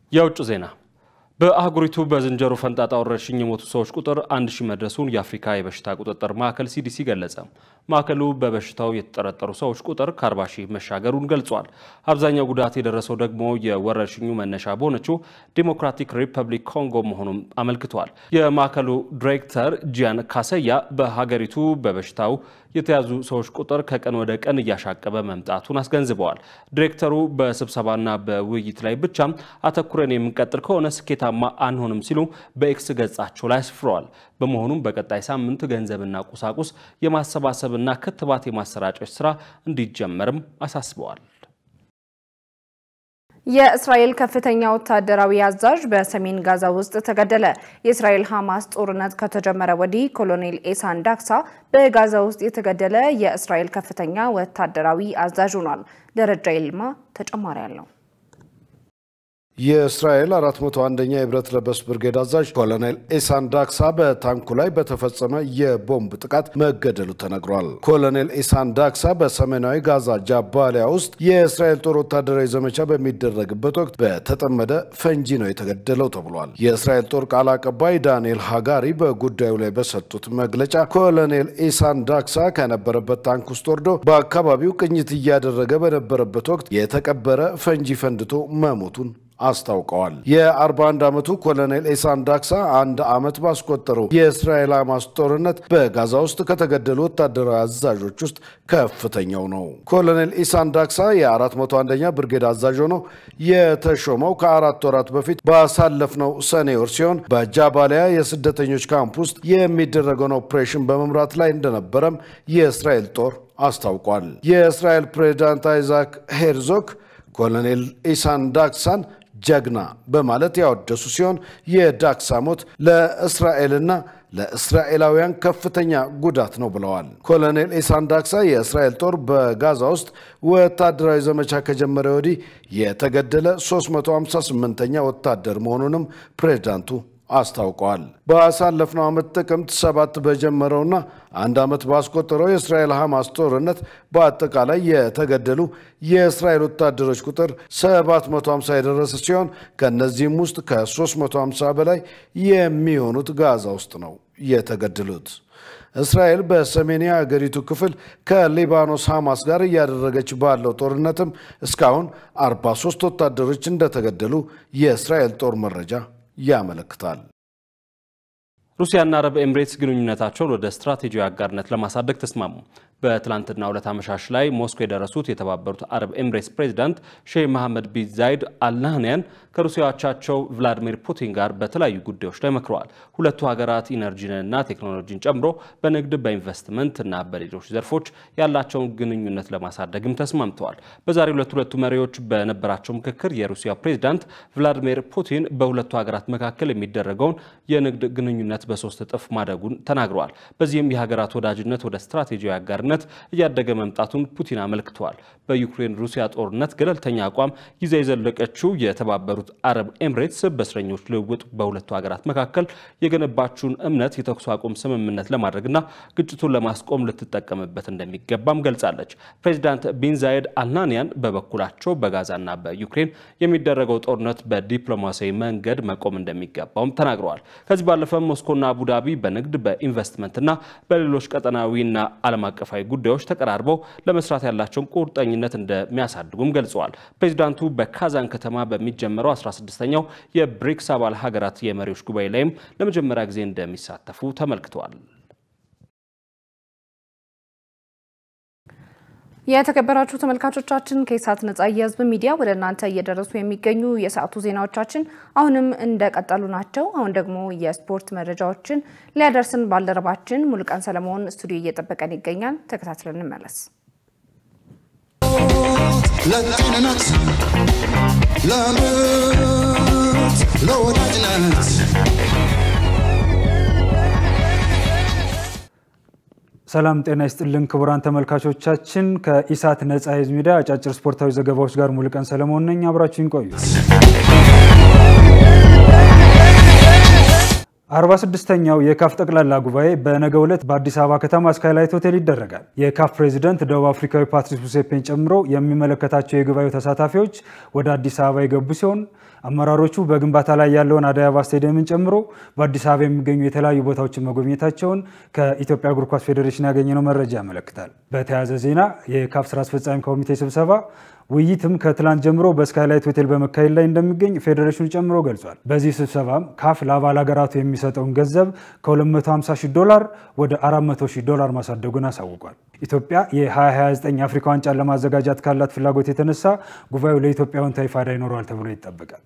የውጭ ዜና በአህጉሪቱ በዝንጀሮ ፈንጣጣ ወረርሽኝ የሞቱ ሰዎች ቁጥር አንድ ሺህ መድረሱን የአፍሪካ የበሽታ ቁጥጥር ማዕከል ሲዲሲ ገለጸ። ማዕከሉ በበሽታው የተጠረጠሩ ሰዎች ቁጥር ከ40 ሺህ መሻገሩን ገልጿል። አብዛኛው ጉዳት የደረሰው ደግሞ የወረርሽኙ መነሻ በሆነችው ዲሞክራቲክ ሪፐብሊክ ኮንጎ መሆኑን አመልክቷል። የማዕከሉ ዲሬክተር ጂያን ካሰያ በሀገሪቱ በበሽታው የተያዙ ሰዎች ቁጥር ከቀን ወደ ቀን እያሻቀበ መምጣቱን አስገንዝበዋል። ዲሬክተሩ በስብሰባና በውይይት ላይ ብቻም አተኩረን የምንቀጥል ከሆነ ስኬታማ አንሆንም ሲሉ በኤክስ ገጻቸው ላይ አስፍረዋል። በመሆኑም በቀጣይ ሳምንት ገንዘብና ቁሳቁስ የማሰባሰብና ክትባት የማሰራጨት ስራ እንዲጀመርም አሳስበዋል። የእስራኤል ከፍተኛ ወታደራዊ አዛዥ በሰሜን ጋዛ ውስጥ ተገደለ። የእስራኤል ሐማስ ጦርነት ከተጀመረ ወዲህ ኮሎኔል ኤሳን ዳክሳ በጋዛ ውስጥ የተገደለ የእስራኤል ከፍተኛ ወታደራዊ አዛዥ ሆኗል። ደረጃ ይልማ ተጨማሪ አለው። የእስራኤል 401ኛ የብረት ለበስ ብርጌድ አዛዥ ኮሎኔል ኤሳን ዳክሳ በታንኩ ላይ በተፈጸመ የቦምብ ጥቃት መገደሉ ተነግሯል። ኮሎኔል ኤሳን ዳክሳ በሰሜናዊ ጋዛ ጃባሊያ ውስጥ የእስራኤል ጦር ወታደራዊ ዘመቻ በሚደረግበት ወቅት በተጠመደ ፈንጂ ነው የተገደለው ተብሏል። የእስራኤል ጦር ቃል አቀባይ ዳንኤል ሃጋሪ በጉዳዩ ላይ በሰጡት መግለጫ ኮሎኔል ኤሳን ዳክሳ ከነበረበት ታንክ ውስጥ ወርዶ በአካባቢው ቅኝት እያደረገ በነበረበት ወቅት የተቀበረ ፈንጂ ፈንድቶ መሞቱን አስታውቀዋል። የ41 ዓመቱ ኮሎኔል ኤሳን ዳክሳ አንድ ዓመት ባስቆጠረው የእስራኤል ሐማስ ጦርነት በጋዛ ውስጥ ከተገደሉ ወታደራዊ አዛዦች ውስጥ ከፍተኛው ነው። ኮሎኔል ኢሳን ዳክሳ የ401ኛ ብርጌድ አዛዥ ሆኖ የተሾመው ከአራት ወራት በፊት ባሳለፍነው ሰኔ ወር ሲሆን በጃባሊያ የስደተኞች ካምፕ ውስጥ የሚደረገውን ኦፕሬሽን በመምራት ላይ እንደነበረም የእስራኤል ጦር አስታውቋል። የእስራኤል ፕሬዚዳንት አይዛክ ሄርዞግ ኮሎኔል ኢሳን ዳክሳን ጀግና በማለት ያወደሱ ሲሆን የዳክሳ ሞት ለእስራኤልና ለእስራኤላውያን ከፍተኛ ጉዳት ነው ብለዋል። ኮሎኔል ኢሳን ዳክሳ የእስራኤል ጦር በጋዛ ውስጥ ወታደራዊ ዘመቻ ከጀመረ ወዲህ የተገደለ 358ኛ ወታደር መሆኑንም ፕሬዝዳንቱ አስታውቀዋል። ባሳለፍነው ዓመት ጥቅምት ሰባት በጀመረውና አንድ ዓመት ባስቆጠረው የእስራኤል ሐማስ ጦርነት በአጠቃላይ የተገደሉ የእስራኤል ወታደሮች ቁጥር 750 የደረሰ ሲሆን ከእነዚህም ውስጥ ከ350 በላይ የሚሆኑት ጋዛ ውስጥ ነው የተገደሉት። እስራኤል በሰሜን የአገሪቱ ክፍል ከሊባኖስ ሐማስ ጋር እያደረገች ባለው ጦርነትም እስካሁን 43 ወታደሮች እንደተገደሉ የእስራኤል ጦር መረጃ ያመለክታል። ሩሲያና አረብ ኤምሬትስ ግንኙነታቸውን ወደ ስትራቴጂያዊ አጋርነት ለማሳደግ ተስማሙ። በትላንትና ሁለት አመሻሽ ላይ ሞስኮ የደረሱት የተባበሩት አረብ ኤምሬትስ ፕሬዚዳንት ሼህ መሐመድ ቢን ዛይድ አልናህንያን ከሩሲያ አቻቸው ቭላዲሚር ፑቲን ጋር በተለያዩ ጉዳዮች ላይ መክረዋል። ሁለቱ ሀገራት ኢነርጂንና ቴክኖሎጂን ጨምሮ በንግድ በኢንቨስትመንት እና በሌሎች ዘርፎች ያላቸውን ግንኙነት ለማሳደግም ተስማምተዋል። በዛሬው ዕለት ሁለቱ መሪዎች በነበራቸው ምክክር የሩሲያ ፕሬዚዳንት ቭላዲሚር ፑቲን በሁለቱ ሀገራት መካከል የሚደረገውን የንግድ ግንኙነት በሶስት እጥፍ ማደጉን ተናግረዋል። በዚህም የሀገራት ወዳጅነት ወደ ስትራቴጂያዊ አጋርነት እያደገ መምጣቱን ፑቲን አመልክተዋል። በዩክሬን ሩሲያ ጦርነት ገለልተኛ አቋም ይዛ የዘለቀችው የተባበሩት አረብ ኤምሬትስ በእስረኞች ልውውጥ በሁለቱ ሀገራት መካከል የገነባችውን እምነት የተኩስ አቁም ስምምነት ለማድረግና ግጭቱን ለማስቆም ልትጠቀምበት እንደሚገባም ገልጻለች። ፕሬዚዳንት ቢን ዛይድ አልናንያን በበኩላቸው በጋዛና በዩክሬን የሚደረገው ጦርነት በዲፕሎማሲያዊ መንገድ መቆም እንደሚገባውም ተናግረዋል። ከዚህ ባለፈም ሞስኮና አቡዳቢ በንግድ በኢንቨስትመንትና በሌሎች ቀጠናዊና ዓለም አቀፋዊ ጉዳዮች ተቀራርበው ለመስራት ያላቸውን ቁርጠኝነት እንደሚያሳድጉም ገልጸዋል። ፕሬዚዳንቱ በካዛን ከተማ በሚጀመረው 16ኛው የብሪክስ አባል ሀገራት የመሪዎች ጉባኤ ላይም ለመጀመሪያ ጊዜ እንደሚሳተፉ ተመልክተዋል። የተከበራችሁ ተመልካቾቻችን ከኢሳት ነጻ የህዝብ ሚዲያ ወደ እናንተ እየደረሱ የሚገኙ የሰዓቱ ዜናዎቻችን አሁንም እንደቀጠሉ ናቸው። አሁን ደግሞ የስፖርት መረጃዎችን ሊያደርስን ባልደረባችን ሙሉቀን ሰለሞን ስቱዲዮ እየጠበቀን ይገኛል። ተከታትለን እንመለስ። ለጤንነት፣ ለምርት፣ ለወዳጅነት ሰላም ጤና ይስጥልን ክቡራን ተመልካቾቻችን፣ ከኢሳት ነጻ የህዝብ ሚዲያ አጫጭር ስፖርታዊ ዘገባዎች ጋር ሙሉቀን ሰለሞን ነኝ። አብራችሁን ቆዩ። አርባ ስድስተኛው የካፍ ጠቅላላ ጉባኤ በነገው ዕለት በአዲስ አበባ ከተማ ስካይላይት ሆቴል ይደረጋል። የካፍ ፕሬዚደንት ደቡብ አፍሪካዊ ፓትሪስ ሙሴፔን ጨምሮ የሚመለከታቸው የጉባኤው ተሳታፊዎች ወደ አዲስ አበባ የገቡ ሲሆን አመራሮቹ በግንባታ ላይ ያለውን አደይ አበባ ስቴዲየምን ጨምሮ በአዲስ አበባ የሚገኙ የተለያዩ ቦታዎችን መጎብኘታቸውን ከኢትዮጵያ እግር ኳስ ፌዴሬሽን ያገኘነው መረጃ ያመለክታል። በተያያዘ ዜና የካፍ ስራ አስፈጻሚ ኮሚቴ ስብሰባ ውይይትም ከትላንት ጀምሮ በስካይላይት ሆቴል በመካሄድ ላይ እንደሚገኝ ፌዴሬሽኑ ጨምሮ ገልጿል። በዚህ ስብሰባም ካፍ ለአባል ሀገራቱ የሚሰጠውን ገንዘብ ከ250 ሺህ ዶላር ወደ 400 ሺህ ዶላር ማሳደጉን አሳውቋል። ኢትዮጵያ የ2029 አፍሪካ ዋንጫን ለማዘጋጃት ካላት ፍላጎት የተነሳ ጉባኤው ለኢትዮጵያ አዎንታዊ ፋይዳ ይኖረዋል ተብሎ ይጠበቃል።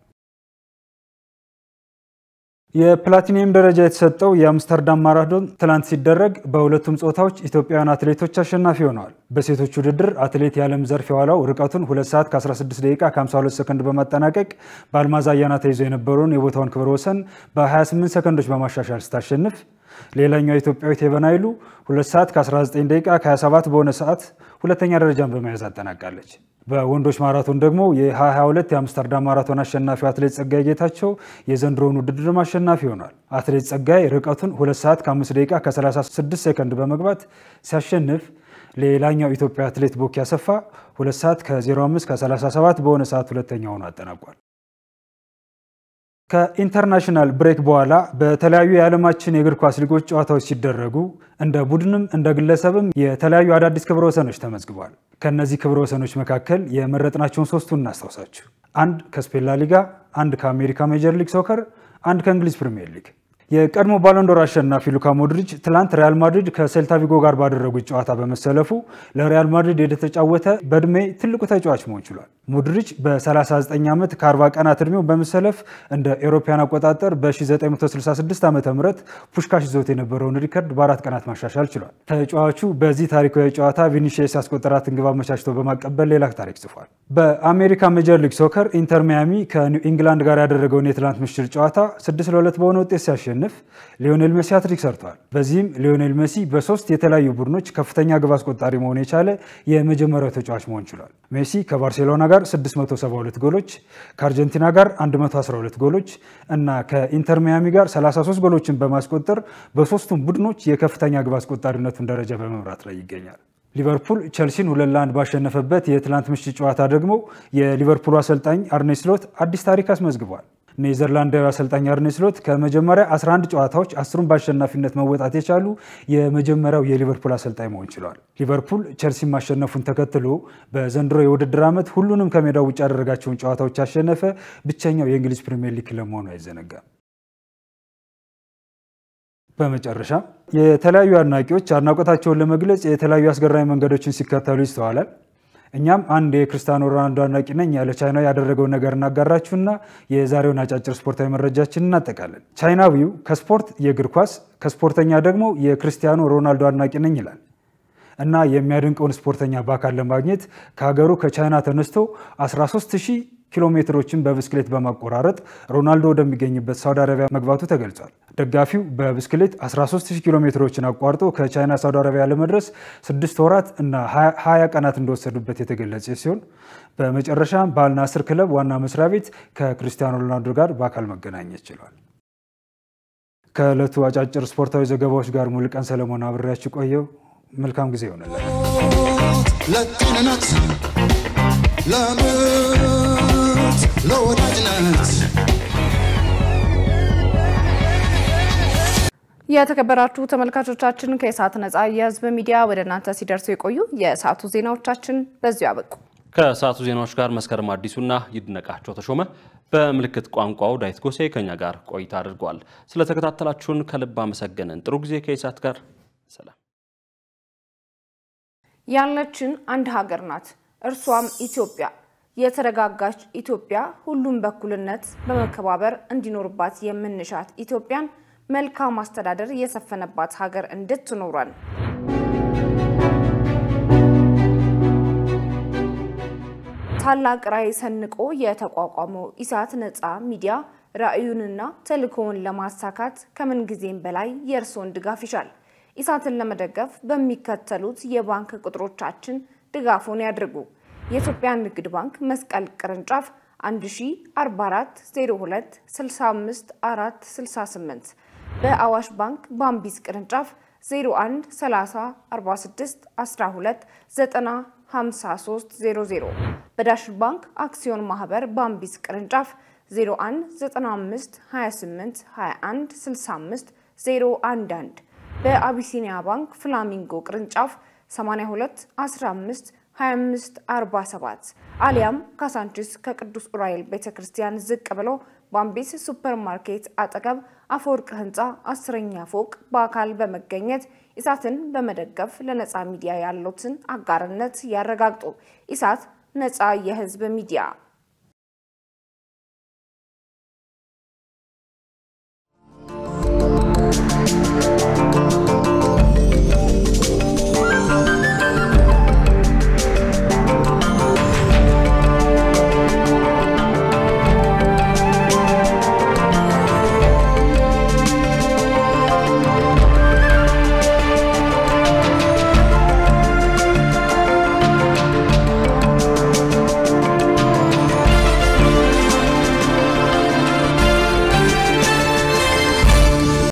የፕላቲኒየም ደረጃ የተሰጠው የአምስተርዳም ማራቶን ትላንት ሲደረግ በሁለቱም ጾታዎች ኢትዮጵያውያን አትሌቶች አሸናፊ ሆነዋል። በሴቶች ውድድር አትሌት የዓለም ዘርፍ የዋላው ርቀቱን 2 ሰዓት ከ16 ደቂቃ ከ52 ሰከንድ በማጠናቀቅ በአልማዝ አያና ተይዞ የነበረውን የቦታውን ክብረ ወሰን በ28 ሰከንዶች በማሻሻል ስታሸንፍ ሌላኛው ኢትዮጵያዊት ሄቨን ኃይሉ 2 ሰዓት ከ19 ደቂቃ ከ27 በሆነ ሰዓት ሁለተኛ ደረጃን በመያዝ አጠናቃለች። በወንዶች ማራቶን ደግሞ የ2022 የአምስተርዳም ማራቶን አሸናፊው አትሌት ጸጋይ ጌታቸው የዘንድሮውን ውድድርም አሸናፊ ሆኗል። አትሌት ጸጋይ ርቀቱን 2 ሰዓት ከ5 ደቂቃ ከ36 ሴከንድ በመግባት ሲያሸንፍ ሌላኛው ኢትዮጵያ አትሌት ቦኪ አሰፋ 2 ሰዓት ከ05 ከ37 በሆነ ሰዓት ሁለተኛ ሆኖ አጠናቋል። ከኢንተርናሽናል ብሬክ በኋላ በተለያዩ የዓለማችን የእግር ኳስ ሊጎች ጨዋታዎች ሲደረጉ እንደ ቡድንም እንደ ግለሰብም የተለያዩ አዳዲስ ክብረ ወሰኖች ተመዝግበዋል። ከእነዚህ ክብረ ወሰኖች መካከል የመረጥናቸውን ሶስቱን እናስታውሳችሁ። አንድ ከስፔን ላ ሊጋ፣ አንድ ከአሜሪካ ሜጀር ሊግ ሶከር፣ አንድ ከእንግሊዝ ፕሪምየር ሊግ። የቀድሞ ባሎንዶር አሸናፊ ሉካ ሞድሪች ትላንት ሪያል ማድሪድ ከሴልታ ቪጎ ጋር ባደረጉት ጨዋታ በመሰለፉ ለሪያል ማድሪድ የተጫወተ በእድሜ ትልቁ ተጫዋች መሆን ችሏል። ሞድሪች በ39 ዓመት ከ40 ቀናት እድሜው በመሰለፍ እንደ ኤሮፓያን አቆጣጠር በ1966 ዓ ም ፑሽካሽ ይዞት የነበረውን ሪከርድ በአራት ቀናት ማሻሻል ችሏል። ተጫዋቹ በዚህ ታሪካዊ ጨዋታ ቪኒሺየስ ያስቆጠራትን ግብ አመቻችቶ በማቀበል ሌላ ታሪክ ጽፏል። በአሜሪካ ሜጀር ሊግ ሶከር ኢንተር ሚያሚ ከኒው ኢንግላንድ ጋር ያደረገውን የትላንት ምሽት ጨዋታ 6 ለ2 በሆነ ውጤት ሲያሸንፍ ሊዮኔል ሜሲ ሃትሪክ ሰርቷል። በዚህም ሊዮኔል ሜሲ በሶስት የተለያዩ ቡድኖች ከፍተኛ ግብ አስቆጣሪ መሆን የቻለ የመጀመሪያው ተጫዋች መሆን ችሏል። ሜሲ ከባርሴሎና ጋር 672 ጎሎች፣ ከአርጀንቲና ጋር 112 ጎሎች እና ከኢንተር ሚያሚ ጋር 33 ጎሎችን በማስቆጠር በሶስቱም ቡድኖች የከፍተኛ ግብ አስቆጣሪነቱን ደረጃ በመምራት ላይ ይገኛል። ሊቨርፑል ቸልሲን ሁለት ለአንድ ባሸነፈበት የትላንት ምሽት ጨዋታ ደግሞ የሊቨርፑሉ አሰልጣኝ አርኔ ስሎት አዲስ ታሪክ አስመዝግቧል። ኔዘርላንዳዊ አሰልጣኝ አርኔ ስሎት ከመጀመሪያ 11 ጨዋታዎች አስሩን በአሸናፊነት መወጣት የቻሉ የመጀመሪያው የሊቨርፑል አሰልጣኝ መሆን ችለዋል። ሊቨርፑል ቸልሲን ማሸነፉን ተከትሎ በዘንድሮ የውድድር ዓመት ሁሉንም ከሜዳው ውጭ ያደረጋቸውን ጨዋታዎች ያሸነፈ ብቸኛው የእንግሊዝ ፕሪምየር ሊግ ክለብ መሆኑ አይዘነጋም። በመጨረሻ የተለያዩ አድናቂዎች አድናቆታቸውን ለመግለጽ የተለያዩ አስገራሚ መንገዶችን ሲከተሉ ይስተዋላል። እኛም አንድ የክርስቲያኖ ሮናልዶ አድናቂ ነኝ ያለ ቻይናዊ ያደረገውን ነገር እናጋራችሁና የዛሬውን አጫጭር ስፖርታዊ መረጃችን እናጠቃለን። ቻይናዊው ከስፖርት የእግር ኳስ ከስፖርተኛ ደግሞ የክርስቲያኖ ሮናልዶ አድናቂ ነኝ ይላል እና የሚያደንቀውን ስፖርተኛ በአካል ለማግኘት ከሀገሩ ከቻይና ተነስቶ 13000 ኪሎ ሜትሮችን በብስክሌት በማቆራረጥ ሮናልዶ ወደሚገኝበት ሳውዲ አረቢያ መግባቱ ተገልጿል። ደጋፊው በብስክሌት 13000 ኪሎ ሜትሮችን አቋርጦ ከቻይና ሳውዲ አረቢያ ለመድረስ ስድስት ወራት እና 20 ቀናት እንደወሰዱበት የተገለጸ ሲሆን በመጨረሻም በአልናስር ክለብ ዋና መስሪያ ቤት ከክርስቲያኖ ሮናልዶ ጋር በአካል መገናኘት ችሏል። ከዕለቱ አጫጭር ስፖርታዊ ዘገባዎች ጋር ሙሉቀን ሰለሞን አብሬያችሁ ቆየው። መልካም ጊዜ ይሆንላል። ለጤንነት ለምት ለወዳጅነት የተከበራችሁ ተመልካቾቻችን ከኢሳት ነጻ የህዝብ ሚዲያ ወደ እናንተ ሲደርሱ የቆዩ የሰዓቱ ዜናዎቻችን በዚሁ አበቁ። ከሰዓቱ ዜናዎች ጋር መስከረም አዲሱና ይድነቃቸው ተሾመ በምልክት ቋንቋው ዳዊት ጎሴ ከኛ ጋር ቆይታ አድርጓል። ስለተከታተላችሁን ከልብ አመሰገንን። ጥሩ ጊዜ ከኢሳት ጋር ሰላም። ያለችን አንድ ሀገር ናት፣ እርሷም ኢትዮጵያ። የተረጋጋች ኢትዮጵያ፣ ሁሉም በእኩልነት በመከባበር እንዲኖርባት የምንሻት ኢትዮጵያን መልካም አስተዳደር የሰፈነባት ሀገር እንድትኖረን ታላቅ ራዕይ ሰንቆ የተቋቋመው ኢሳት ነጻ ሚዲያ ራዕዩንና ተልእኮውን ለማሳካት ከምን ጊዜም በላይ የእርስዎን ድጋፍ ይሻል። ኢሳትን ለመደገፍ በሚከተሉት የባንክ ቁጥሮቻችን ድጋፉን ያድርጉ። የኢትዮጵያ ንግድ ባንክ መስቀል ቅርንጫፍ 1044 02 65 468 በአዋሽ ባንክ ባምቢስ ቅርንጫፍ 01 30 46 12 90 53 00 በዳሽን ባንክ አክሲዮን ማህበር ባምቢስ ቅርንጫፍ 01 95 28 21 65 011 በአቢሲኒያ ባንክ ፍላሚንጎ ቅርንጫፍ 82 15 25 47 አሊያም ካሳንቺስ ከቅዱስ ኡራኤል ቤተ ክርስቲያን ዝቅ ብሎ ባምቢስ ሱፐር ማርኬት አጠገብ አፈወርቅ ህንፃ አስረኛ ፎቅ በአካል በመገኘት ኢሳትን በመደገፍ ለነፃ ሚዲያ ያሉትን አጋርነት ያረጋግጡ። ኢሳት ነፃ የህዝብ ሚዲያ